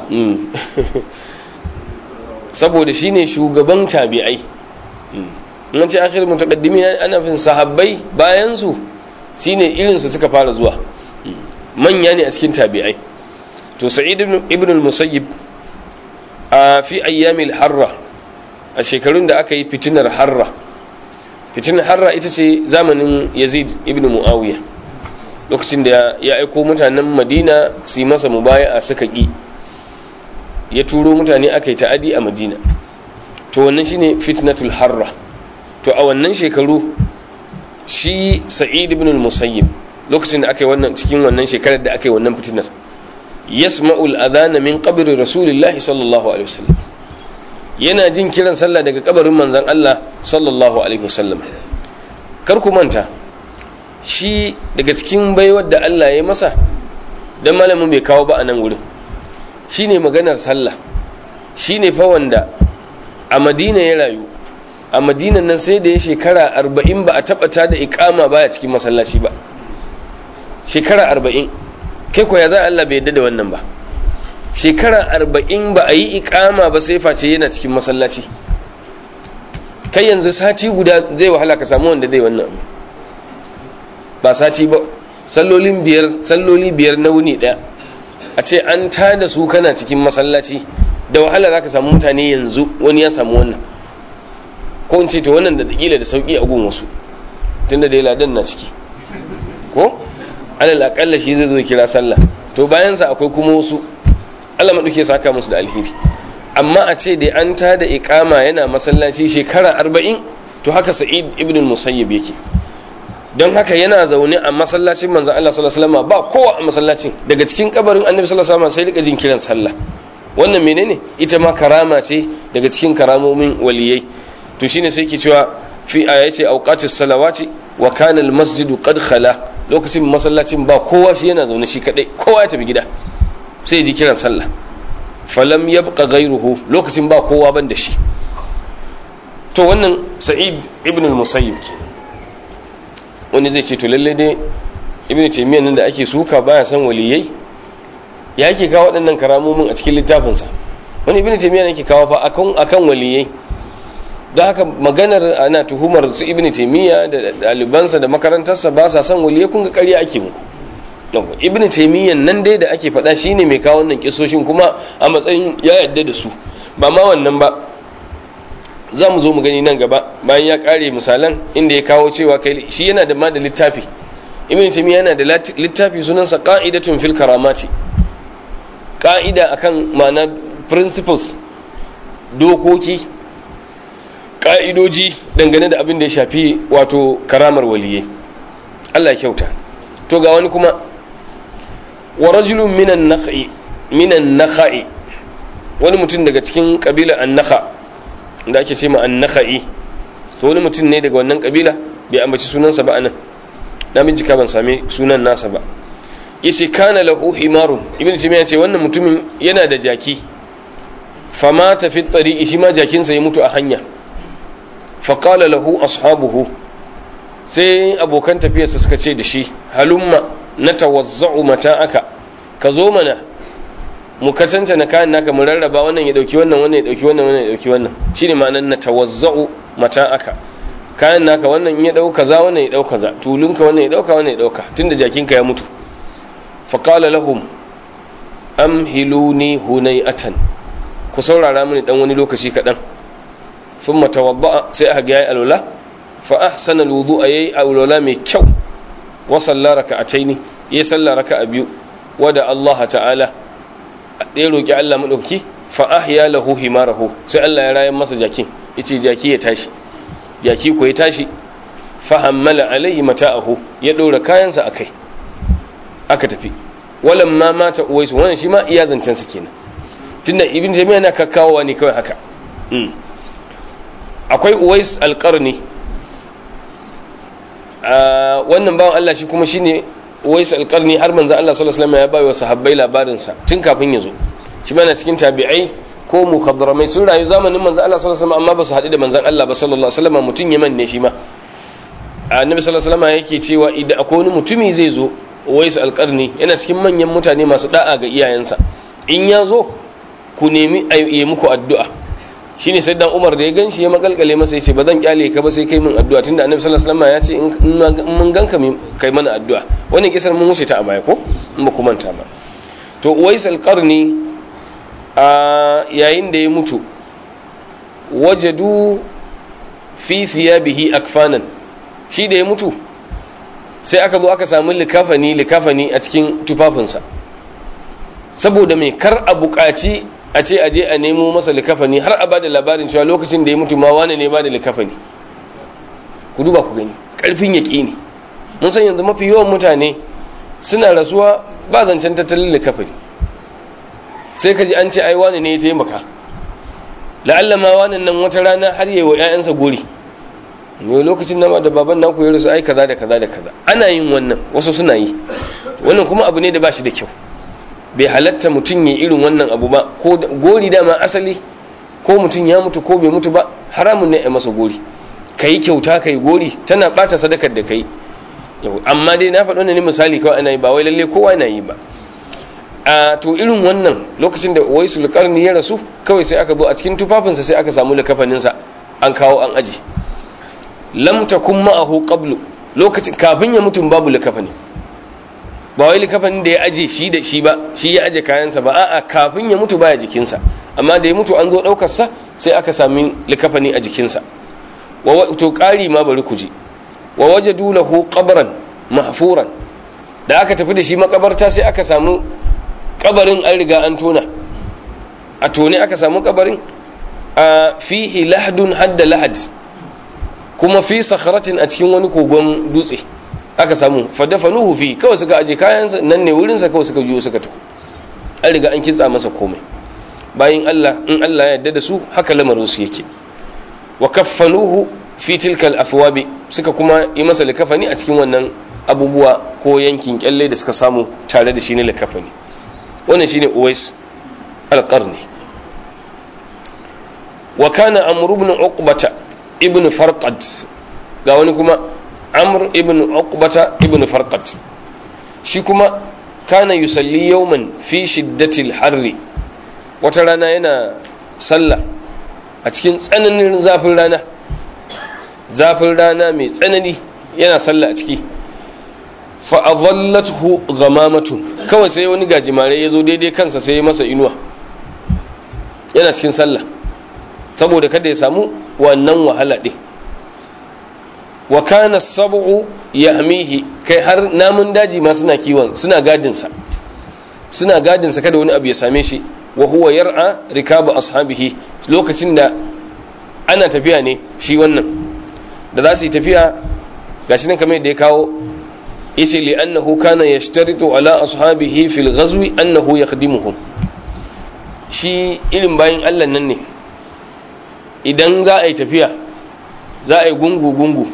saboda shine shugaban tabi'ai in ce akhir al-mutaqaddimin ana fin sahabbai bayan su shine irin su suka fara zuwa manya ne a cikin tabi'ai to sa'id ibn al-musayyib a fi ayyamil harra a shekarun da aka yi fitinar harra fitinar harra ita ce zamanin yazid ibn muawiya lokacin da ya aiko mutanen madina su yi masa mubaya a suka ƙi ya turo mutane aka yi ta'adi a madina to wannan shine fitnatul harra to a wannan shekaru shi sa'id ibn al-musayyib lokacin da aka yi wannan cikin wannan shekarar da aka yi wannan fitinar yasma'ul adhana min qabri rasulillahi sallallahu alaihi wasallam yana jin kiran sallah daga kabarin manzon Allah sallallahu alaihi wasallam kar ku manta shi daga cikin baiwar da Allah ya masa dan malamin bai kawo ba a nan wurin shine maganar sallah shine fa wanda a Madina ya rayu a Madina nan sai da ya shekara 40 ba a taba ta da iqama baya cikin masallaci ba shekara 40 kai ko ya za Allah bai yadda da wannan ba shekara arba'in ba a yi ikama ba sai face yana cikin masallaci kai yanzu sati guda zai wahala ka samu wanda zai wannan abu ba sati ba sallolin biyar salloli biyar na wuni daya a ce an tada su kana cikin masallaci da wahala za ka samu mutane yanzu wani ya samu wannan ko in ce to wannan da kila da sauki a gun wasu tunda da ladan na ciki ko alal akalla shi zai zo kira sallah to bayan sa akwai kuma wasu Allah maɗauke saka musu da alheri amma a ce da an ta da iqama yana masallaci shekara arba'in to haka sa'id ibn musayyib yake don haka yana zaune a masallacin manzon Allah sallallahu alaihi wasallam ba kowa a masallacin daga cikin kabarin annabi sallallahu alaihi wasallam sai rika jin kiran sallah wannan menene ita ma karama ce daga cikin karamomin waliyai to shine sai ke cewa fi ayace awqatis salawati wa kana al masjidu qad khala lokacin masallacin ba kowa shi yana zaune shi kadai kowa ya tafi gida sai ji kiran sallah falam yabqa ghayruhu lokacin ba kowa ban da shi to wannan sa'id ibn al-musayyib ke wani zai ce to lalle dai ibn taymiyyah nan da ake suka baya san waliyai ya yake kawo waɗannan karamomin a cikin littafinsa wani ibn taymiyyah yake kawo fa akan akan waliyai don haka maganar ana tuhumar su ibn taymiyyah da ɗalibansa da makarantarsa ba sa son waliyai kun ga ƙarya ake muku ibn taymiyyah nan dai da ake faɗa shine mai kawo wannan kisoshin kuma a matsayin ya yadda da su ba ma wannan ba za mu zo mu gani nan gaba bayan ya kare misalan inda ya kawo cewa kai shi yana da ma da littafi ibn taymiyyah yana da littafi sunansa qa'idatun fil karamati ka'ida akan ma'ana principles dokoki ka'idoji dangane da abin da ya shafi wato karamar waliyai Allah ya kyauta to ga wani kuma wa rajulun minan nakha'i minan nakha'i wani mutum daga cikin kabila an-nakha da ake ce ma an-nakha'i to wani mutum ne daga wannan kabila bai ambaci sunansa ba anan na bincika ban sami sunan nasa ba yace kana lahu himarun ibnu taymiya ce wannan mutumin yana da jaki fama ta fi tariqi shi ma jakinsa ya mutu a hanya fa qala lahu ashabuhu sai abokan tafiyarsa suka ce da shi halumma natawazza'u mata'aka ka zo mana mu katanta na kayan naka mu rarraba wannan ya dauki wannan wannan ya dauki wannan wannan ya dauki wannan shine ma'anar natawazza'u mata'aka kayan naka wannan in ya dauka za wannan ya dauka za tulunka wannan ya dauka wannan ya dauka tunda jakinka ya mutu faƙala lahum amhiluni hunay'atan ku saurara mini dan wani lokaci kaɗan thumma tawadda'a sai aka ga yayi alwala fa ahsana alwudu'a yayi alwala mai kyau wa salla raka'ataini yayi salla raka'a biyu wa da Allah ta'ala ya roki Allah madauki fa ahya lahu himarahu sai Allah ya rayar masa jakin yace jaki ya tashi jaki ko ya tashi fa hammala alaihi mata'ahu ya ɗora kayansa akai aka tafi walan ma mata uwaisu wannan shi ma iya zancen sa kenan tunda ibn jami'a na kakkawowa ne kawai haka akwai uwais alqarni wannan bawan Allah shi kuma shine uwais alqarni har manzo Allah sallallahu alaihi wasallam ya bayo sahabbai labarin sa tun kafin ya zo shi ma na cikin tabi'ai ko mukhadramai sun rayu zamanin manzo Allah sallallahu alaihi wasallam amma ba su haɗu da manzon Allah ba sallallahu alaihi wasallam mutun Yaman ne shi ma annabi sallallahu alaihi wasallam yake cewa idan akwai wani mutumi zai zo wais alƙarni yana cikin manyan mutane masu da'a ga iyayensa in ya zo ku nemi a yi muku addu'a shine sai dan umar da ya ganshi ya makalkale masa ya ce ba zan kyale ka ba sai kai min addu'a tunda annabi sallallahu alaihi wasallam ya ce in mun ganka kai mana addu'a wannan kisar mun wuce ta a baya ko in ba ku manta ba to wais alƙarni a yayin da ya mutu wajadu fi thiyabihi akfanan shi da ya mutu sai aka zo aka samu likafani likafani a cikin tufafinsa saboda mai kar a buƙaci a ce aje a nemo masa likafani har a bada labarin cewa lokacin da ya mutu ma wane ne bada likafani ku duba ku gani ƙarfin yaƙi ne mun san yanzu mafi yawan mutane suna rasuwa ba zancen tattalin likafani sai ka ji an ce ai wane ne ya taimaka la'alla ma wannan nan wata rana har yi wa 'ya'yansa gori ne lokacin nama da baban naku ya rasu ai kaza da kaza da kaza ana yin wannan wasu suna yi wannan kuma abu ne da ba shi da kyau bai halatta mutum ya irin wannan abu ba ko gori dama asali ko mutum ya mutu ko bai mutu ba haramun ne a masa gori ka yi kyauta ka yi gori tana bata sadakar da ka yi amma dai na faɗo ne misali kawai ana yi ba wai lalle kowa na yi ba a to irin wannan lokacin da waisu lukarni ya rasu kawai sai aka zo a cikin tufafinsa sai aka samu likafaninsa an kawo an aji lam takun ma'ahu qablu lokacin kafin ya mutum babu likafani ba wai likafanin da ya aje shi da shi ba shi ya aje kayansa ba a'a kafin ya mutu baya jikinsa amma da ya mutu an zo daukar sa sai aka sami likafani a jikinsa wa to ƙari ma bari ku ji wa wajadu lahu qabran mahfuran da aka tafi da shi makabarta sai aka samu kabarin an riga an tona a tone aka samu kabarin a fihi lahdun hadda lahad kuma fi sakharatin a cikin wani kogon dutse aka samu fadafanuhu fi kawai suka aje kayansa nan ne wurinsa kawai suka juyo suka tafi an riga an kintsa masa komai bayan Allah in Allah ya yarda da su haka lamarin su yake wa kaffanuhu fi tilka al-athwabi suka kuma yi masa likafani a cikin wannan abubuwa ko yankin kyalle da suka samu tare da shi ne likafani wannan shine Uwais al-Qarni wa kana Amr ibn Uqbata ibn Farqad ga wani kuma Amr ibn Uqbata ibn Farqad shi kuma kana yusalli yawman fi shiddatil harri wata rana yana sallah a cikin tsananin zafin rana zafin rana mai tsanani yana sallah a ciki fa'adhallathu ghamamatun kawai sai wani gajimare ya zo daidai kansa sai ya masa inuwa yana cikin sallah saboda kada ya samu wannan wahala ɗin wa kana sab'u yahmihi kai har namun daji ma suna kiwon suna gadinsa suna gadinsa kada wani abu ya same shi wa huwa yar'a rikabu ashabihi lokacin da ana tafiya ne shi wannan da za su yi tafiya gashi nan kamar yadda ya kawo yace li annahu kana yashtaritu ala ashabihi fil ghazwi annahu yakhdimuhum shi irin bayin Allah nan ne idan za a yi tafiya za a yi gungu gungu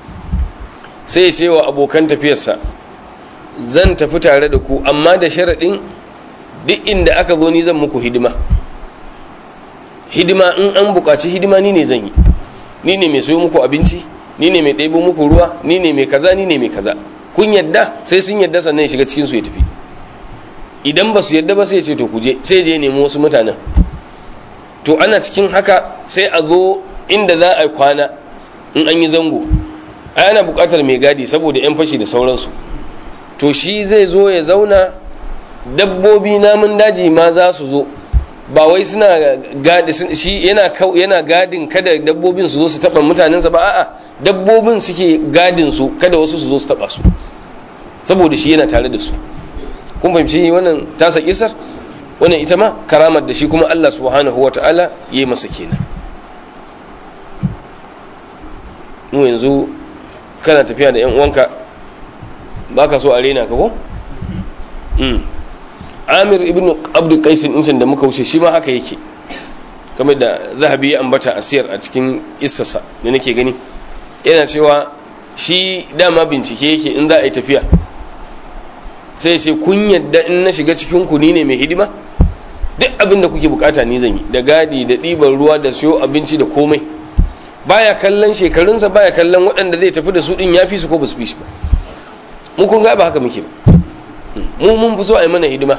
sai ya ce wa abokan tafiyarsa zan tafi tare da ku amma da sharaɗin duk inda aka zo ni zan muku hidima hidima in an buƙaci hidima ni ne zan yi ni ne mai soyo muku abinci ni ne mai ɗebo muku ruwa ni ne mai kaza ni ne mai kaza kun yadda sai sun yadda sannan ya shiga cikin su ya tafi idan ba su yadda ba sai ya ce to kuje sai je nemi wasu mutanen to ana cikin haka sai a zo inda za a kwana in an yi zango ai ana buƙatar mai gadi saboda yan fashi da sauransu to shi zai zo ya zauna dabbobi namun daji ma za su zo ba wai suna gadi shi yana yana gadin kada dabbobin su zo su taba mutanensa ba a'a dabbobin suke gadin su kada wasu su zo su taba su saboda shi yana tare da su kun fahimci wannan tasa kisar wannan ita ma karamar da shi kuma Allah subhanahu wata'ala yayi masa kenan mu yanzu kana tafiya da yan uwanka baka so a rena ka ko amir ibn abdu qaisin insan da muka wuce shi ma haka yake kamar da zahabi ya ambata asiyar a cikin isasa da nake gani yana cewa shi dama bincike yake in za a yi tafiya sai sai kun yadda in na shiga cikin ku ni ne mai hidima duk abin da kuke bukata ni zan yi da gadi da ɗiban ruwa da siyo abinci da komai baya kallon shekarunsa baya kallon waɗanda zai tafi da su ɗin ya fi su ko ba su fi shi ba mu kun ga ba haka muke ba mu mun fi so a yi mana hidima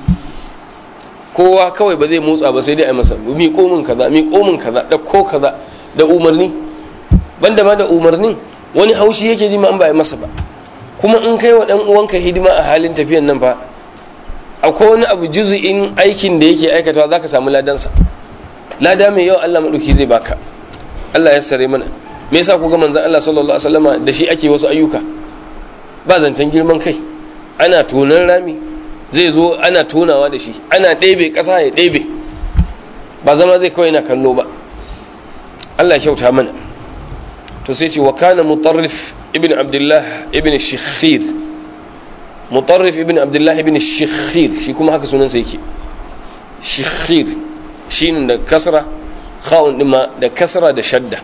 kowa kawai ba zai motsa ba sai dai a yi masa mi komin kaza mi komin kaza da ko kaza da umarni banda ma da umarnin wani haushi yake ji ma an ba yi masa ba kuma in kai wa dan uwanka hidima a halin tafiyan nan fa akwai wani abu juzu'in aikin da yake aikatawa zaka samu ladansa lada mai yau Allah madauki zai baka Allah ya sare mana me yasa ku ga manzon Allah sallallahu alaihi wasallama da shi ake wasu ayyuka ba zancen girman kai ana tonan rami zai zo ana tonawa da shi ana ɗebe ƙasa ya ɗebe ba zama zai kawai na kallo ba Allah kyauta mana to sai ce wa kana mutarrif ibn abdullah ibn shikhir mutarrif ibn abdullah ibn shikhir shi kuma haka sunansa yake shikhir shi da kasra khawun dima da kasra da shadda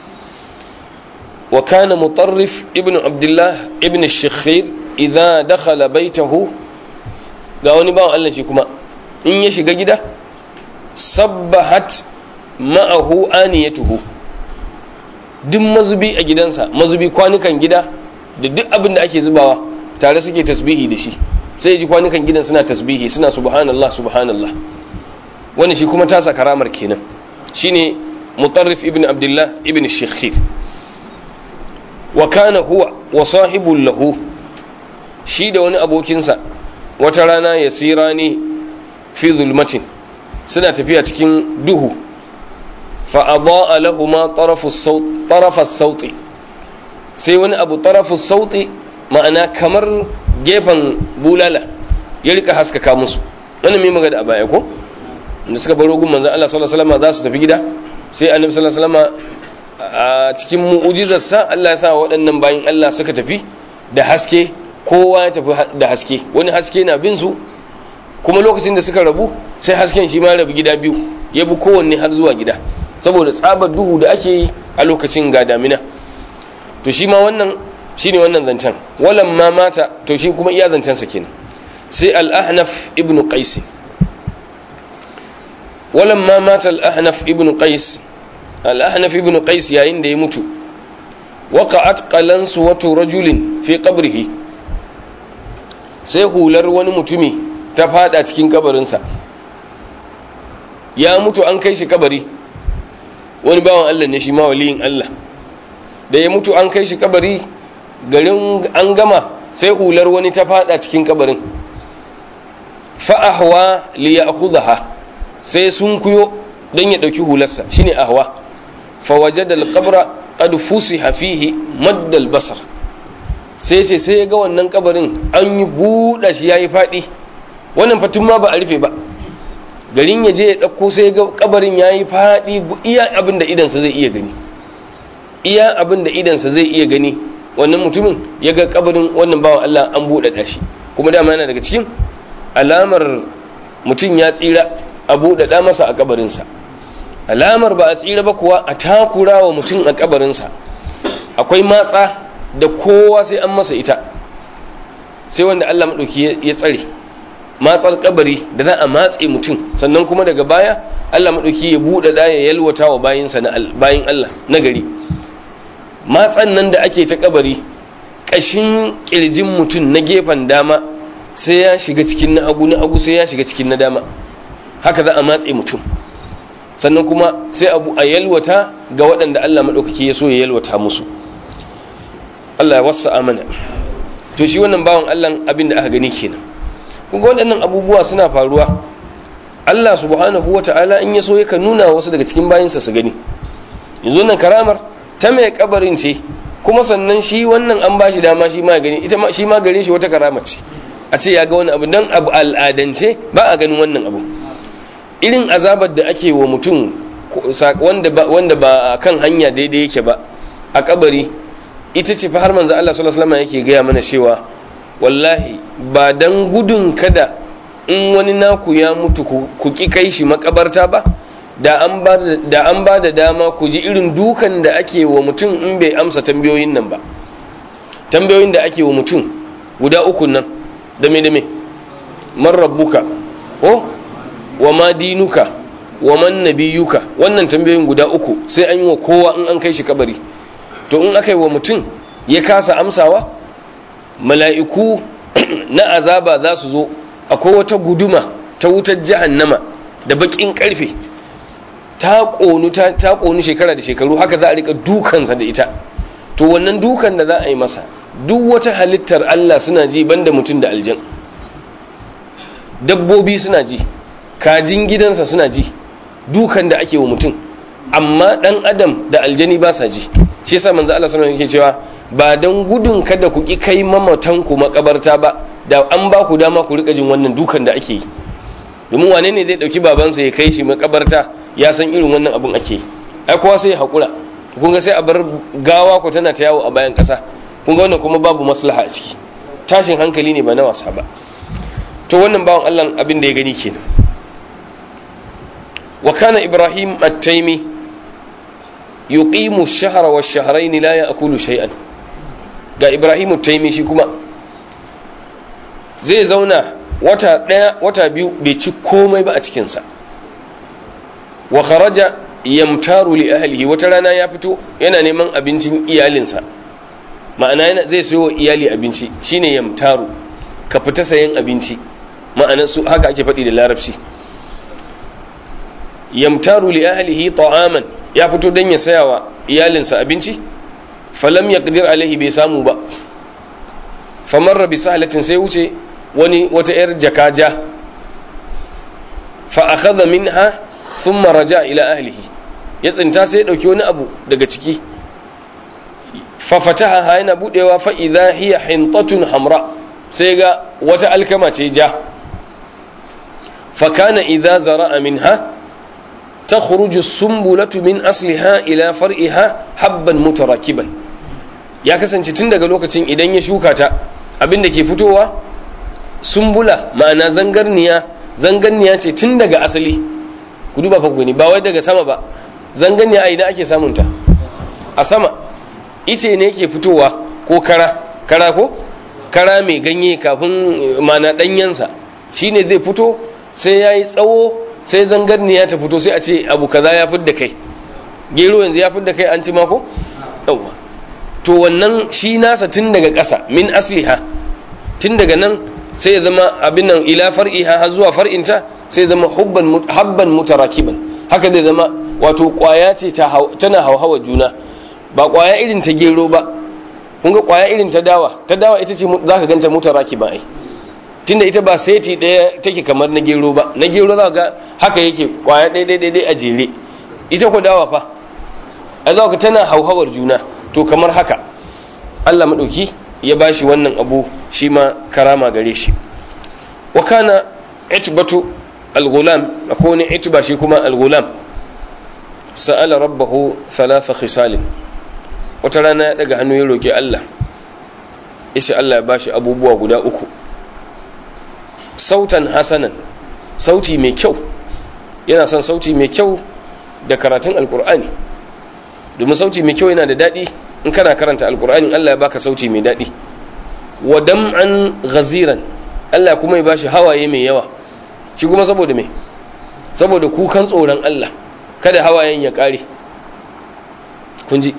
wa kana mutarrif ibn abdullah ibn shikhir idza dakhala baitahu ga wani bawan Allah shi kuma in ya shiga gida sabbahat ma'ahu aniyatuhu duk mazubi a gidansa mazubi kwanukan gida da duk abin da ake zubawa tare suke tasbihi da shi sai ji kwanukan gidan suna tasbihi suna subhanallah subhanallah wani shi kuma tasa karamar kenan shine mutarrif ibn abdullah ibn shikhir wa kana huwa wa sahibul lahu shi da wani abokinsa wata rana ya sira ne fi zulmatin suna tafiya cikin duhu fa'adha'a lahuma tarafas sauti sai wani abu tarafus sauti ma'ana kamar gefen bulala ya rika haskaka musu wannan mai magana a baya ko da suka baro gun manzon Allah sallallahu alaihi wasallam za su tafi gida sai annabi sallallahu alaihi wasallam a cikin mu'ujizarsa Allah ya sa waɗannan bayin Allah suka tafi da haske kowa ya tafi da haske wani haske na bin su kuma lokacin da suka rabu sai hasken shi ma rabu gida biyu ya bi kowanne har zuwa gida saboda tsabar duhu da ake yi a lokacin ga damina to shi ma wannan shine wannan zancen walan ma mata to shi kuma iya zancen sa kenan sai al-ahnaf ibn qais walan ma mata al-ahnaf ibn qais al-ahnaf ibn qais yayin da ya mutu waqa'at qalansu wa rajulin fi qabrihi sai hular wani mutumi ta fada cikin kabarinsa ya mutu an kai shi kabari wani bawan Allah ne shi ma waliyin Allah da ya mutu an kai shi kabari garin an gama sai hular wani ta fada cikin kabarin fa'ahwa li ya'khudha sai sun kuyo dan ya dauki hularsa shine ahwa fa wajada al-qabra qad fusiha fihi madda al-basar sai sai sai ya ga wannan kabarin an yi buɗa shi yayi fadi wannan fatun ma ba a rufe ba garin ya je ya ɗauko sai ga kabarin ya yi faɗi iya abin da idansa zai iya gani iya abin da idansa zai iya gani wannan mutumin ya ga kabarin wannan bawan Allah an buɗaɗa shi kuma dama yana daga cikin alamar mutum ya tsira a buɗaɗa masa a kabarinsa alamar ba a tsira ba kuwa a takura wa mutum a kabarinsa akwai matsa da kowa sai an masa ita sai wanda Allah maɗauki ya tsare matsar kabari da za a matse mutum sannan kuma daga baya Allah maɗauki ya buɗe da ya yalwata wa bayinsa na bayin Allah na gari matsan nan da ake ta kabari ƙashin ƙirjin mutum na gefen dama sai ya shiga cikin na hagu na hagu sai ya shiga cikin na dama haka za a matse mutum sannan kuma sai abu a yalwata ga waɗanda Allah maɗaukaki ya so ya yalwata musu Allah ya wasa amana to shi wannan bawan Allah abin da aka gani kenan kunga waɗannan abubuwa suna faruwa Allah subhanahu wa ta'ala in ya so yakan nuna wasu daga cikin bayinsa su gani yanzu nan karamar ta mai kabarin ce kuma sannan shi wannan an ba shi dama shi ma gani ita shi ma gare shi wata karama ce a ce ya ga wani abu dan abu al'adance ba a ganin wannan abu irin azabar da ake wa mutum wanda ba wanda ba kan hanya daidai yake ba a kabari ita ce fa har manzo Allah sallallahu alaihi wasallam yake gaya mana cewa wallahi ba dan gudun kada in wani naku ya mutu ku ki kai shi makabarta ba da an ba da an ba da dama ku ji irin dukan da ake wa mutum in bai amsa tambayoyin nan ba tambayoyin da ake wa mutum guda uku nan da me da me man rabbuka ko wa ma dinuka wa man nabiyuka wannan tambayoyin guda uku sai an yi wa kowa in an kai shi kabari to in aka yi wa mutum ya kasa amsawa mala'iku na azaba za su zo akwai wata guduma ta wutar jahannama da bakin karfe ta ƙonu ta ƙonu shekara da shekaru haka za a rika dukansa da ita to wannan dukan da za a yi masa duk wata halittar Allah suna ji banda mutum da aljan dabbobi suna ji kajin gidansa suna ji dukan da ake wa mutum amma dan adam da aljani ba sa ji shi yasa manzo Allah sallallahu alaihi cewa ba dan gudun kada ku ki kai mamatan ku makabarta ba da an ba ku dama ku rika jin wannan dukan da ake yi domin wane ne zai dauki babansa ya kai shi makabarta ya san irin wannan abun ake yi ai kowa sai ya hakura kun ga sai a bar gawa ku tana ta yawo a bayan kasa kun ga wannan kuma babu maslaha a ciki tashin hankali ne ba na wasa ba to wannan bawan Allah abin da ya gani kenan wa kana ibrahim at-taimi yuqimu ash-shahra wash-shahrayn la ya'kulu shay'an ga ibrahim at-taimi shi kuma zai zauna wata daya wata biyu bai ci komai ba a cikin sa wa kharaja yamtaru li ahlihi wata rana ya fito yana neman abincin iyalinsa ma'ana yana zai sayo iyali abinci shine yamtaru ka fita sayan abinci ma'anar su haka ake faɗi da larabci yamtaru li ahlihi ta'aman ya fito dan ya saya wa iyalinsa abinci falam yaqdir alaihi bai samu ba famarra bi sahlatin sai wuce wani wata yar jakaja fa akhadha minha thumma raja ila ahlihi ya tsinta sai ya dauki wani abu daga ciki fa fataha yana budewa fa idha hiya hintatun hamra sai ga wata alkama ce ja fakana idza zara'a minha takhruju sumbulatu min asliha ila far'iha habban mutarakiban ya kasance tun daga lokacin idan ya shuka ta abinda ke fitowa sumbula ma'ana zangarniya zangarniya ce tun daga asali ku duba fa gani ba wai daga sama ba zangarniya a ina ake samunta a sama ice ne ke fitowa ko kara kara ko kara mai ganye kafin mana danyensa shine zai fito sai ya yi tsawo sai zangarniya ta fito sai a ce abu kaza ya fidda kai gero yanzu ya fidda kai an ci mako yawwa to wannan shi nasa tun daga ƙasa min asliha tun daga nan sai ya zama abin nan ila far'iha har zuwa far'inta sai zama hubban habban mutarakiban haka zai zama wato kwaya ce tana hauhawa juna ba kwaya irin ta gero ba kun ga kwaya irin ta dawa ta dawa ita ce zaka ganta mutarakiba ai tunda ita ba seti daya take kamar na gero ba na gero za ga haka yake kwaya ɗaya ɗaya ɗaya a jere ita ko dawa fa a za ka tana hauhawar juna to kamar haka Allah maɗauki ya bashi wannan abu shi ma karama gare shi wa kana itbatu al-ghulam akwai wani itba shi kuma al-ghulam sa'ala rabbahu thalatha khisalin wata rana ya daga hannu ya roki Allah yace Allah ya bashi abubuwa guda uku sautan hasanan sauti mai kyau yana son sauti mai kyau da karatun alkur'ani domin sauti mai kyau yana da daɗi in kana karanta alkur'ani Allah ya baka sauti mai daɗi wa dam'an ghaziran Allah kuma ya bashi hawaye mai yawa shi kuma saboda me saboda kukan tsoron Allah kada hawayen ya ƙare kun ji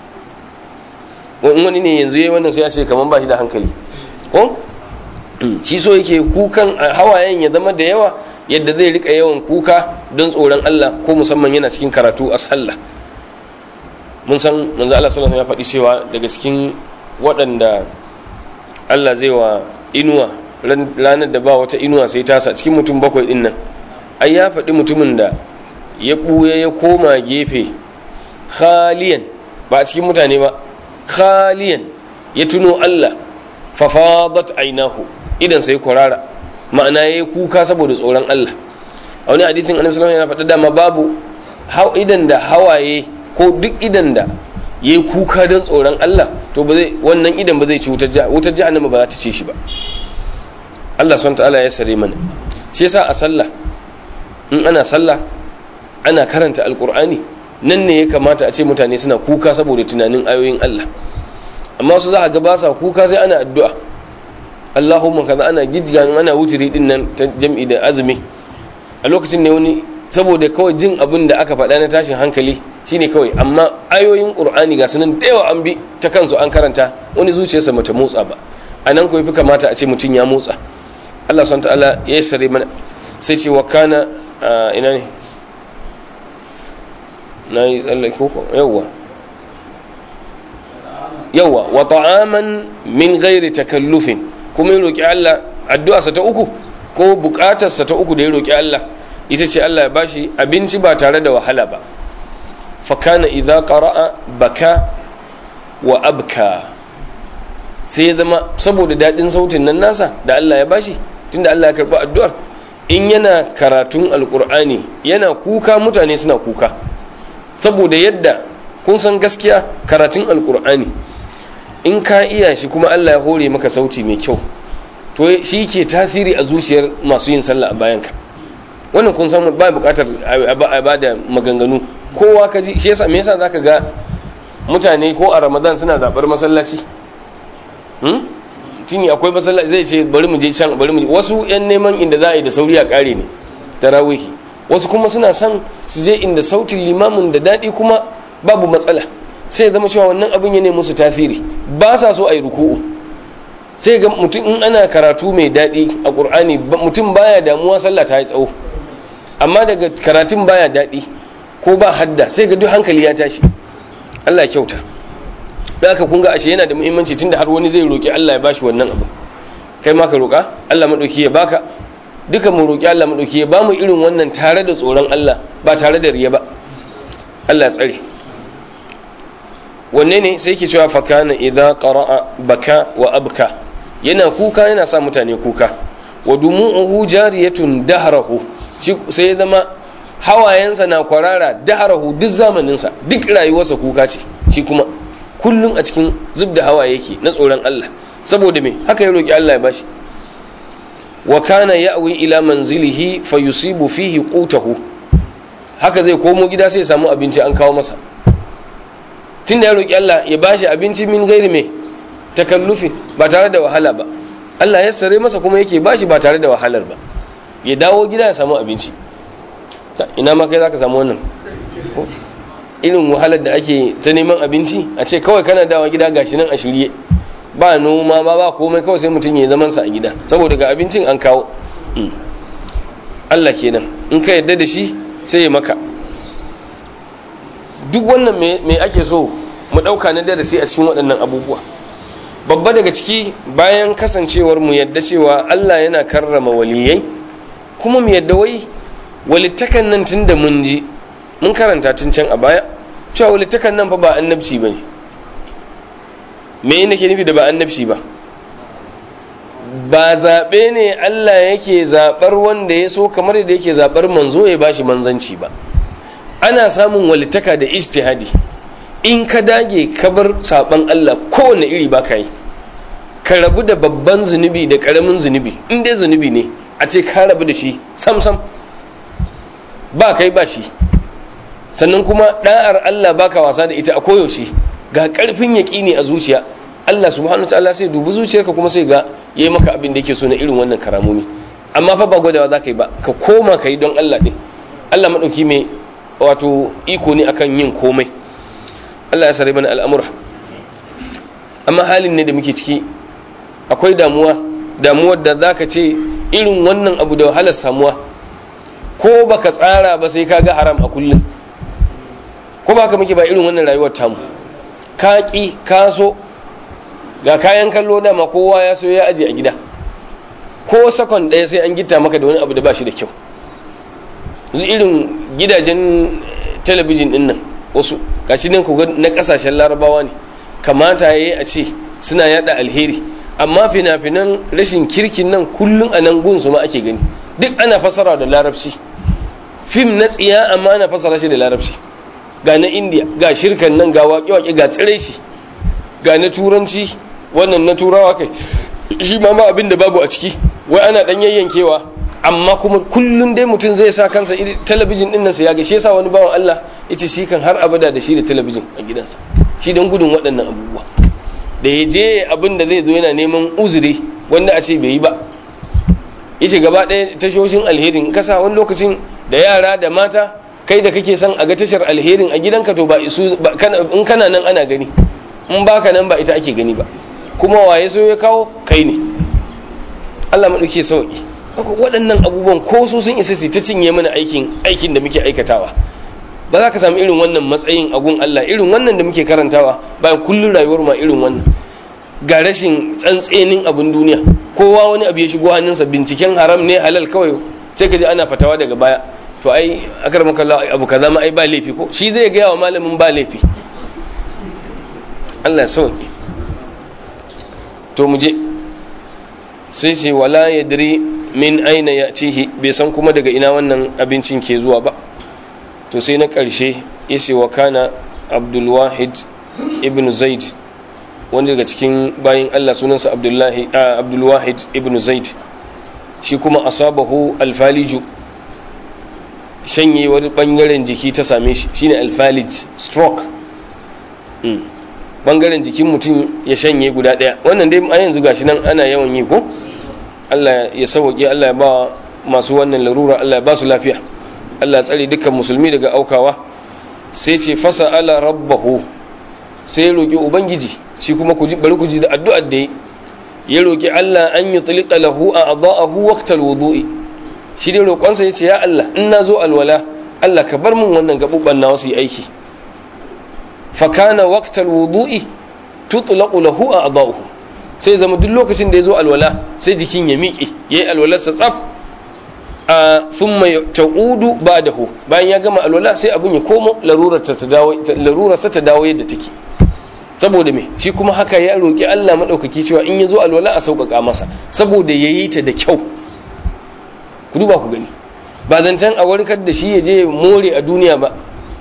wani ne yanzu yayi wannan sai ya ce kaman ba shi da hankali ko shi so yake kukan hawayen ya zama da yawa yadda zai rika yawan kuka don tsoron Allah ko musamman yana cikin karatu a sallah mun san manzo Allah sallallahu ya faɗi cewa daga cikin waɗanda Allah zai wa inuwa ranar da ba wata inuwa sai tasa cikin mutum bakwai din nan ai ya faɗi mutumin da ya ɓuya ya koma gefe khaliyan ba a cikin mutane ba khaliyan ya tuno Allah fafadat ainahu idan sai kwarara ma'ana yayi kuka saboda tsoron Allah a wani hadisin annabi sallallahu alaihi wasallam yana faɗa dama babu idan da hawaye ko duk idan da yayi kuka don tsoron Allah to ba zai wannan idan ba zai ci wutar wutar jahannama ba za ta ce shi ba Allah subhanahu ta'ala ya sare mana shi yasa a sallah in ana sallah ana karanta alqur'ani nan ne ya kamata a ce mutane suna kuka saboda tunanin ayoyin Allah amma su za a ga ba sa kuka sai ana addu'a Allahumma kaza ana gijganin ana wutiri din nan ta jam'i da azumi a lokacin ne wani saboda kawai jin abin da aka faɗa na tashin hankali shine kawai amma ayoyin qur'ani ga sunan da yawa an bi ta kansu an karanta wani zuciyarsa mata motsa ba a nan ko fi kamata a ce mutum ya motsa Allah subhanahu ta'ala ya sare mana sai ce wa kana ina ne na yi tsallake ko yawwa yawa wa ta'aman min ghairi takallufin kuma ya roki Allah addu'arsa ta uku ko bukatarsa ta uku da ya roki Allah ita ce Allah ya bashi abinci ba tare da wahala ba fa kana idza qara'a baka wa abka sai ya zama saboda dadin sautin nan nasa da Allah ya bashi tunda Allah ya karbi addu'ar in yana karatun alqur'ani yana kuka mutane suna kuka saboda yadda kun san gaskiya karatun alqur'ani in ka iya shi kuma Allah ya hore maka sauti mai kyau to shi ke tasiri a zuciyar masu yin sallah a bayanka wannan kun san ba bukatar a ba da maganganu kowa ka ji shi yasa me yasa zaka ga mutane ko a Ramadan suna zabar masallaci hmm tuni akwai masallaci zai ce bari mu je can bari mu je wasu yan neman inda za a yi da sauri a kare ne tarawih wasu kuma suna son su je inda sautin limamin da dadi kuma babu matsala sai zama cewa wannan abin ya ne musu tasiri ba sa so a yi ruku'u sai ga mutum in ana karatu mai daɗi a ƙur'ani mutum baya damuwa sallah ta yi tsawo amma daga karatun baya daɗi ko ba hadda sai ga duk hankali ya tashi Allah ya kyauta da aka kunga ashe yana da muhimmanci tunda har wani zai roƙi Allah ya bashi wannan abu kai ma ka roƙa Allah maɗauki ya baka duka mu roƙi Allah maɗauki ya bamu irin wannan tare da tsoron Allah ba tare da riya ba Allah ya tsare wanne ne sai ke cewa fakana idan qara'a baka wa abka yana kuka yana sa mutane kuka wa dumu'uhu jariyatun dahrahu shi sai ya zama hawayensa na kwarara dahrahu duk zamaninsa duk rayuwarsa kuka ce shi kuma kullum a cikin zub da hawa yake na tsoron Allah saboda me haka ya roki Allah ya bashi wa kana ya'wi ila manzilihi fayusibu fihi qutahu haka zai komo gida sai ya samu abinci an kawo masa tunda ya roki Allah ya bashi abinci min gairi me takallufin ba tare da wahala ba Allah ya sare masa kuma yake bashi ba tare da wahalar ba ya dawo gida ya samu abinci ina ma kai zaka samu wannan irin wahalar da ake ta neman abinci a ce kawai kana dawa gida gashi nan a shirye ba noma ba ba komai kawai sai mutum ya zaman sa a gida saboda ga abincin an kawo Allah kenan in ka yadda da shi sai ya maka duk wannan me ake so mu dauka na darasi a cikin waɗannan abubuwa babba daga ciki bayan kasancewar mu yadda cewa Allah yana karrama waliyai kuma mu yadda wai walittakan nan tunda mun ji mun karanta tun can a baya cewa walittakan nan fa ba annabci bane me yana ke nufi da ba annabci ba ba zaɓe ne Allah yake zaɓar wanda ya so kamar da yake zaɓar manzo ya bashi manzanci ba ana samun walittaka da ijtihadi in ka dage ka bar saɓan Allah kowane iri ba ka yi ka rabu da babban zunubi da ƙaramin zunubi in dai zunubi ne a ce ka rabu da shi sam sam ba kai ba shi sannan kuma ɗa'ar Allah baka wasa da ita a koyaushe ga ƙarfin yaƙini a zuciya Allah subhanahu ta'ala sai dubi zuciyarka kuma sai ga yayi maka abin da yake so na irin wannan karamomi amma fa ba gwadawa za ka yi ba ka koma ka yi don Allah ɗin Allah maɗauki mai wato iko ne akan yin komai Allah ya sare mana al'amura amma halin ne da muke ciki akwai damuwa damuwar da za ka ce irin wannan abu da wahalar samuwa ko baka tsara ba sai ka ga haram a kullum ko ba ka muke ba irin wannan rayuwar tamu ka ƙi ka so ga kayan kallo dama kowa ya so ya aje a gida ko sakon ɗaya sai an gita maka da wani abu da ba shi da kyau yanzu irin gidajen talabijin ɗin nan wasu gashi nan ku na ƙasashen larabawa ne kamata ya yi a ce suna yada alheri amma fina-finan rashin kirkin nan kullum a nan gunsu ma ake gani duk ana fasara da larabci fim na tsiya amma ana fasara shi da larabci ga na indiya ga shirkan nan ga waƙe-waƙe ga tsirai shi ga na turanci wannan na turawa kai shi ma ma abin da babu a ciki wai ana dan yayyankewa amma kuma kullum dai mutum zai sa kansa talabijin din nan sa ya ga shi yasa wani bawan Allah yace shi kan har abada da shi da talabijin a gidansa shi don gudun waɗannan abubuwa da ya je abin da zai zo yana neman uzuri wanda a ce bai yi ba yace gaba ɗaya tashoshin alherin kasa wani lokacin da yara da mata kai da kake son a ga tashar alherin a gidanka to ba isu in kana nan ana gani in baka nan ba ita ake gani ba kuma waye so ya kawo kai ne Allah maɗauke sauƙi waɗannan abubuwan ko su sun isa su ta cinye mana aikin aikin da muke aikatawa ba za ka samu irin wannan matsayin agun Allah irin wannan da muke karantawa bayan kullum rayuwar ma irin wannan ga rashin tsantsenin abin duniya kowa wani abu ya shigo hannunsa binciken haram ne halal kawai sai ka ji ana fatawa daga baya to ai akar makalla abu kaza ma ai ba laifi ko shi zai gaya wa malamin ba laifi Allah sauki to mu je sai ce wala yadri min aina yatihi bai san kuma daga ina wannan abincin ke zuwa ba to sai na ƙarshe ya ce wa kana abdulwahid ibn zaid wanda daga cikin bayin Allah sunansa abdullahi abdulwahid ibn zaid shi kuma asabahu alfaliju shanye wani bangaren jiki ta same shi shine alfalij stroke bangaren jikin mutum ya shanye guda daya wannan dai a yanzu gashi nan ana yawan yi ko Allah ya sauke Allah ya ba masu wannan larura Allah ya ba su lafiya Allah ya tsare dukkan musulmi daga aukawa sai ce fasa ala rabbahu sai ya roki ubangiji shi kuma ku ji bari ku ji da addu'ar da ya roki Allah an yutlqa lahu a'dha'ahu waqtal wudu'i shi dai roƙonsa yace ya Allah in na zo alwala Allah ka bar min wannan gabubban na wasu aiki fakana waqtal wudu'i tutlaqu lahu a'dahu sai zama duk lokacin da yazo alwala sai jikin ya miƙe yayi alwalarsa tsaf a thumma ta'udu ba'dahu bayan ya gama alwala sai abun ya komo larurar ta dawo larurar sa ta dawo yadda take saboda me shi kuma haka ya roki Allah madaukaki cewa in yazo alwala a sauƙaƙa masa saboda yayi ta da kyau ku duba ku gani ba zancen a warkar da shi ya je more a duniya ba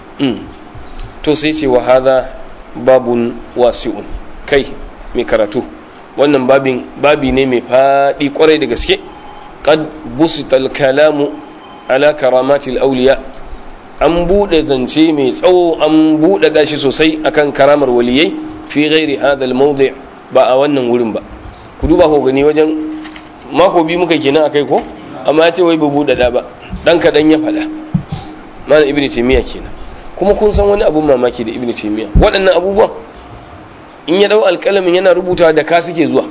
to sai ce wa hadha babun wasi'un kai mai karatu wannan babin babi ne mai faɗi kwarai da gaske qad busita al-kalamu ala karamatil awliya an buɗe zance mai tsawo an buɗe dashi sosai akan karamar waliyai fi ghairi hadha al-mawdi' ba a wannan wurin ba ku duba ko gani wajen mako biyu muka kenan akai ko amma ya ce wai ba buɗe da ba dan kaɗan ya faɗa malam ibnu taymiya kenan kuma kun san wani abun mamaki da ibnu taymiya waɗannan abubuwan in ya dau alƙalamin yana rubuta da ka suke zuwa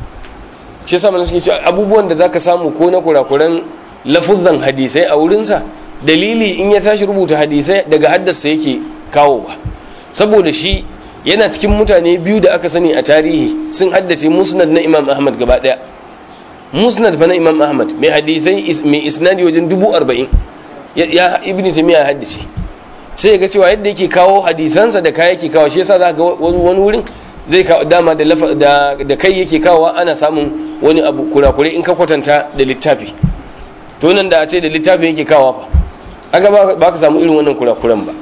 shi yasa mana suke cewa abubuwan da zaka samu ko na kurakuran lafuzzan hadisai a wurinsa dalili in ya tashi rubuta hadisai daga haddasa yake kawo ba saboda shi yana cikin mutane biyu da aka sani a tarihi sun haddace musnad na imam ahmad gaba daya musnad fa na imam ahmad mai hadisai mai isnadi wajen dubu arba'in ya ibn taymiya haddace sai ya ga cewa yadda yake kawo hadisansa da kai yake kawo shi yasa za ga wani wurin zai kawo dama da da kai yake kawo ana samun wani abu kurakure in ka kwatanta da littafi to nan da a ce da littafi yake kawo fa aga ba ka samu irin wannan kurakuran ba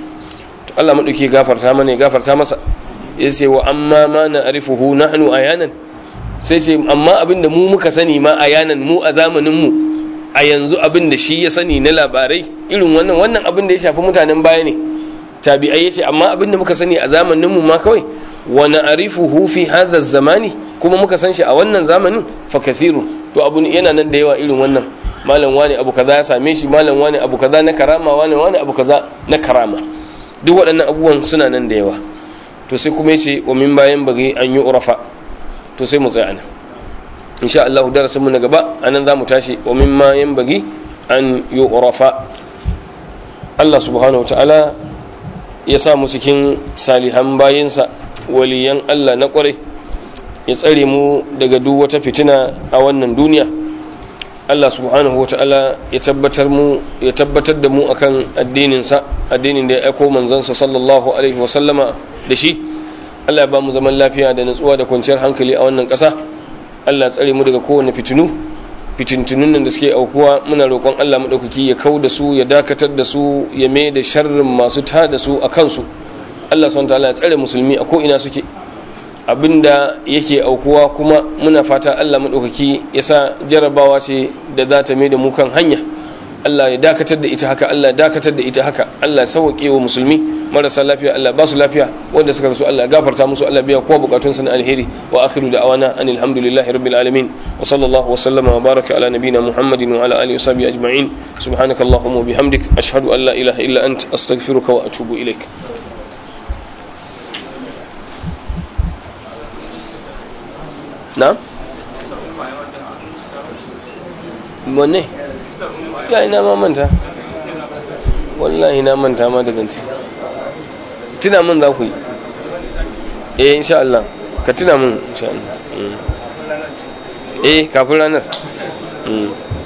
to Allah madauki gafarta mana ya gafarta masa yace wa amma ma na arifuhu nahnu ayanan sai ce amma abinda mu muka sani ma ayanan mu a zamanin mu a yanzu abin da shi ya sani na labarai irin wannan wannan abin da ya shafi mutanen baya ne tabi'ai yace amma abin da muka sani a zamanin mu ma kawai wa na'rifuhu fi hadha zamani kuma muka san shi a wannan zamanin fa kathiru to abu yana nan da yawa irin wannan malam wani abu kaza ya same shi malam wani abu kaza na karama wani wani abu kaza na karama duk waɗannan abubuwan suna nan da yawa to sai kuma yace wa min bayan bagi an yi urafa to sai mu tsaya nan insha Allah darasin mu na gaba anan zamu tashi wa mimma yanbaghi an yu'rafa Allah subhanahu wataala ya sa mu cikin salihan bayinsa waliyan Allah na kwarai ya tsare mu daga duk wata fitina a wannan duniya Allah subhanahu wataala ya tabbatar mu ya tabbatar da mu akan addinin sa addinin da ya aiko manzansa sallallahu alaihi wasallama da shi Allah ya ba mu zaman lafiya da natsuwa da kwanciyar hankali a wannan ƙasa Allah tsare mu daga kowane fitinu fitintunun nan da suke aukuwa muna roƙon Allah maɗaukaki ya kau da su ya dakatar da su ya mai da sharrin masu ta da su a kansu Allah subhanahu ta'ala ya tsare musulmi a ko ina suke abinda yake aukuwa kuma muna fata Allah maɗaukaki ya sa jarabawa ce da za ta mai da mu kan hanya Allah ya dakatar da ita haka Allah ya dakatar da ita haka Allah ya sauke wa musulmi marasa lafiya Allah ba su lafiya wanda suka rasu Allah ya gafarta musu Allah biya kowa bukatun su na alheri wa akhiru da'awana anil hamdulillahi rabbil alamin wa sallallahu wa sallama wa baraka ala nabiyyina muhammadin wa ala alihi wa sahbihi ajma'in subhanakallahumma wa bihamdik ashhadu an la ilaha illa ant astaghfiruka wa atubu ilaik na wanne ya ina ma manta wallahi na manta ma da zance tuna min za ku yi eh insha Allah ka tuna min insha Allah eh kafin ranar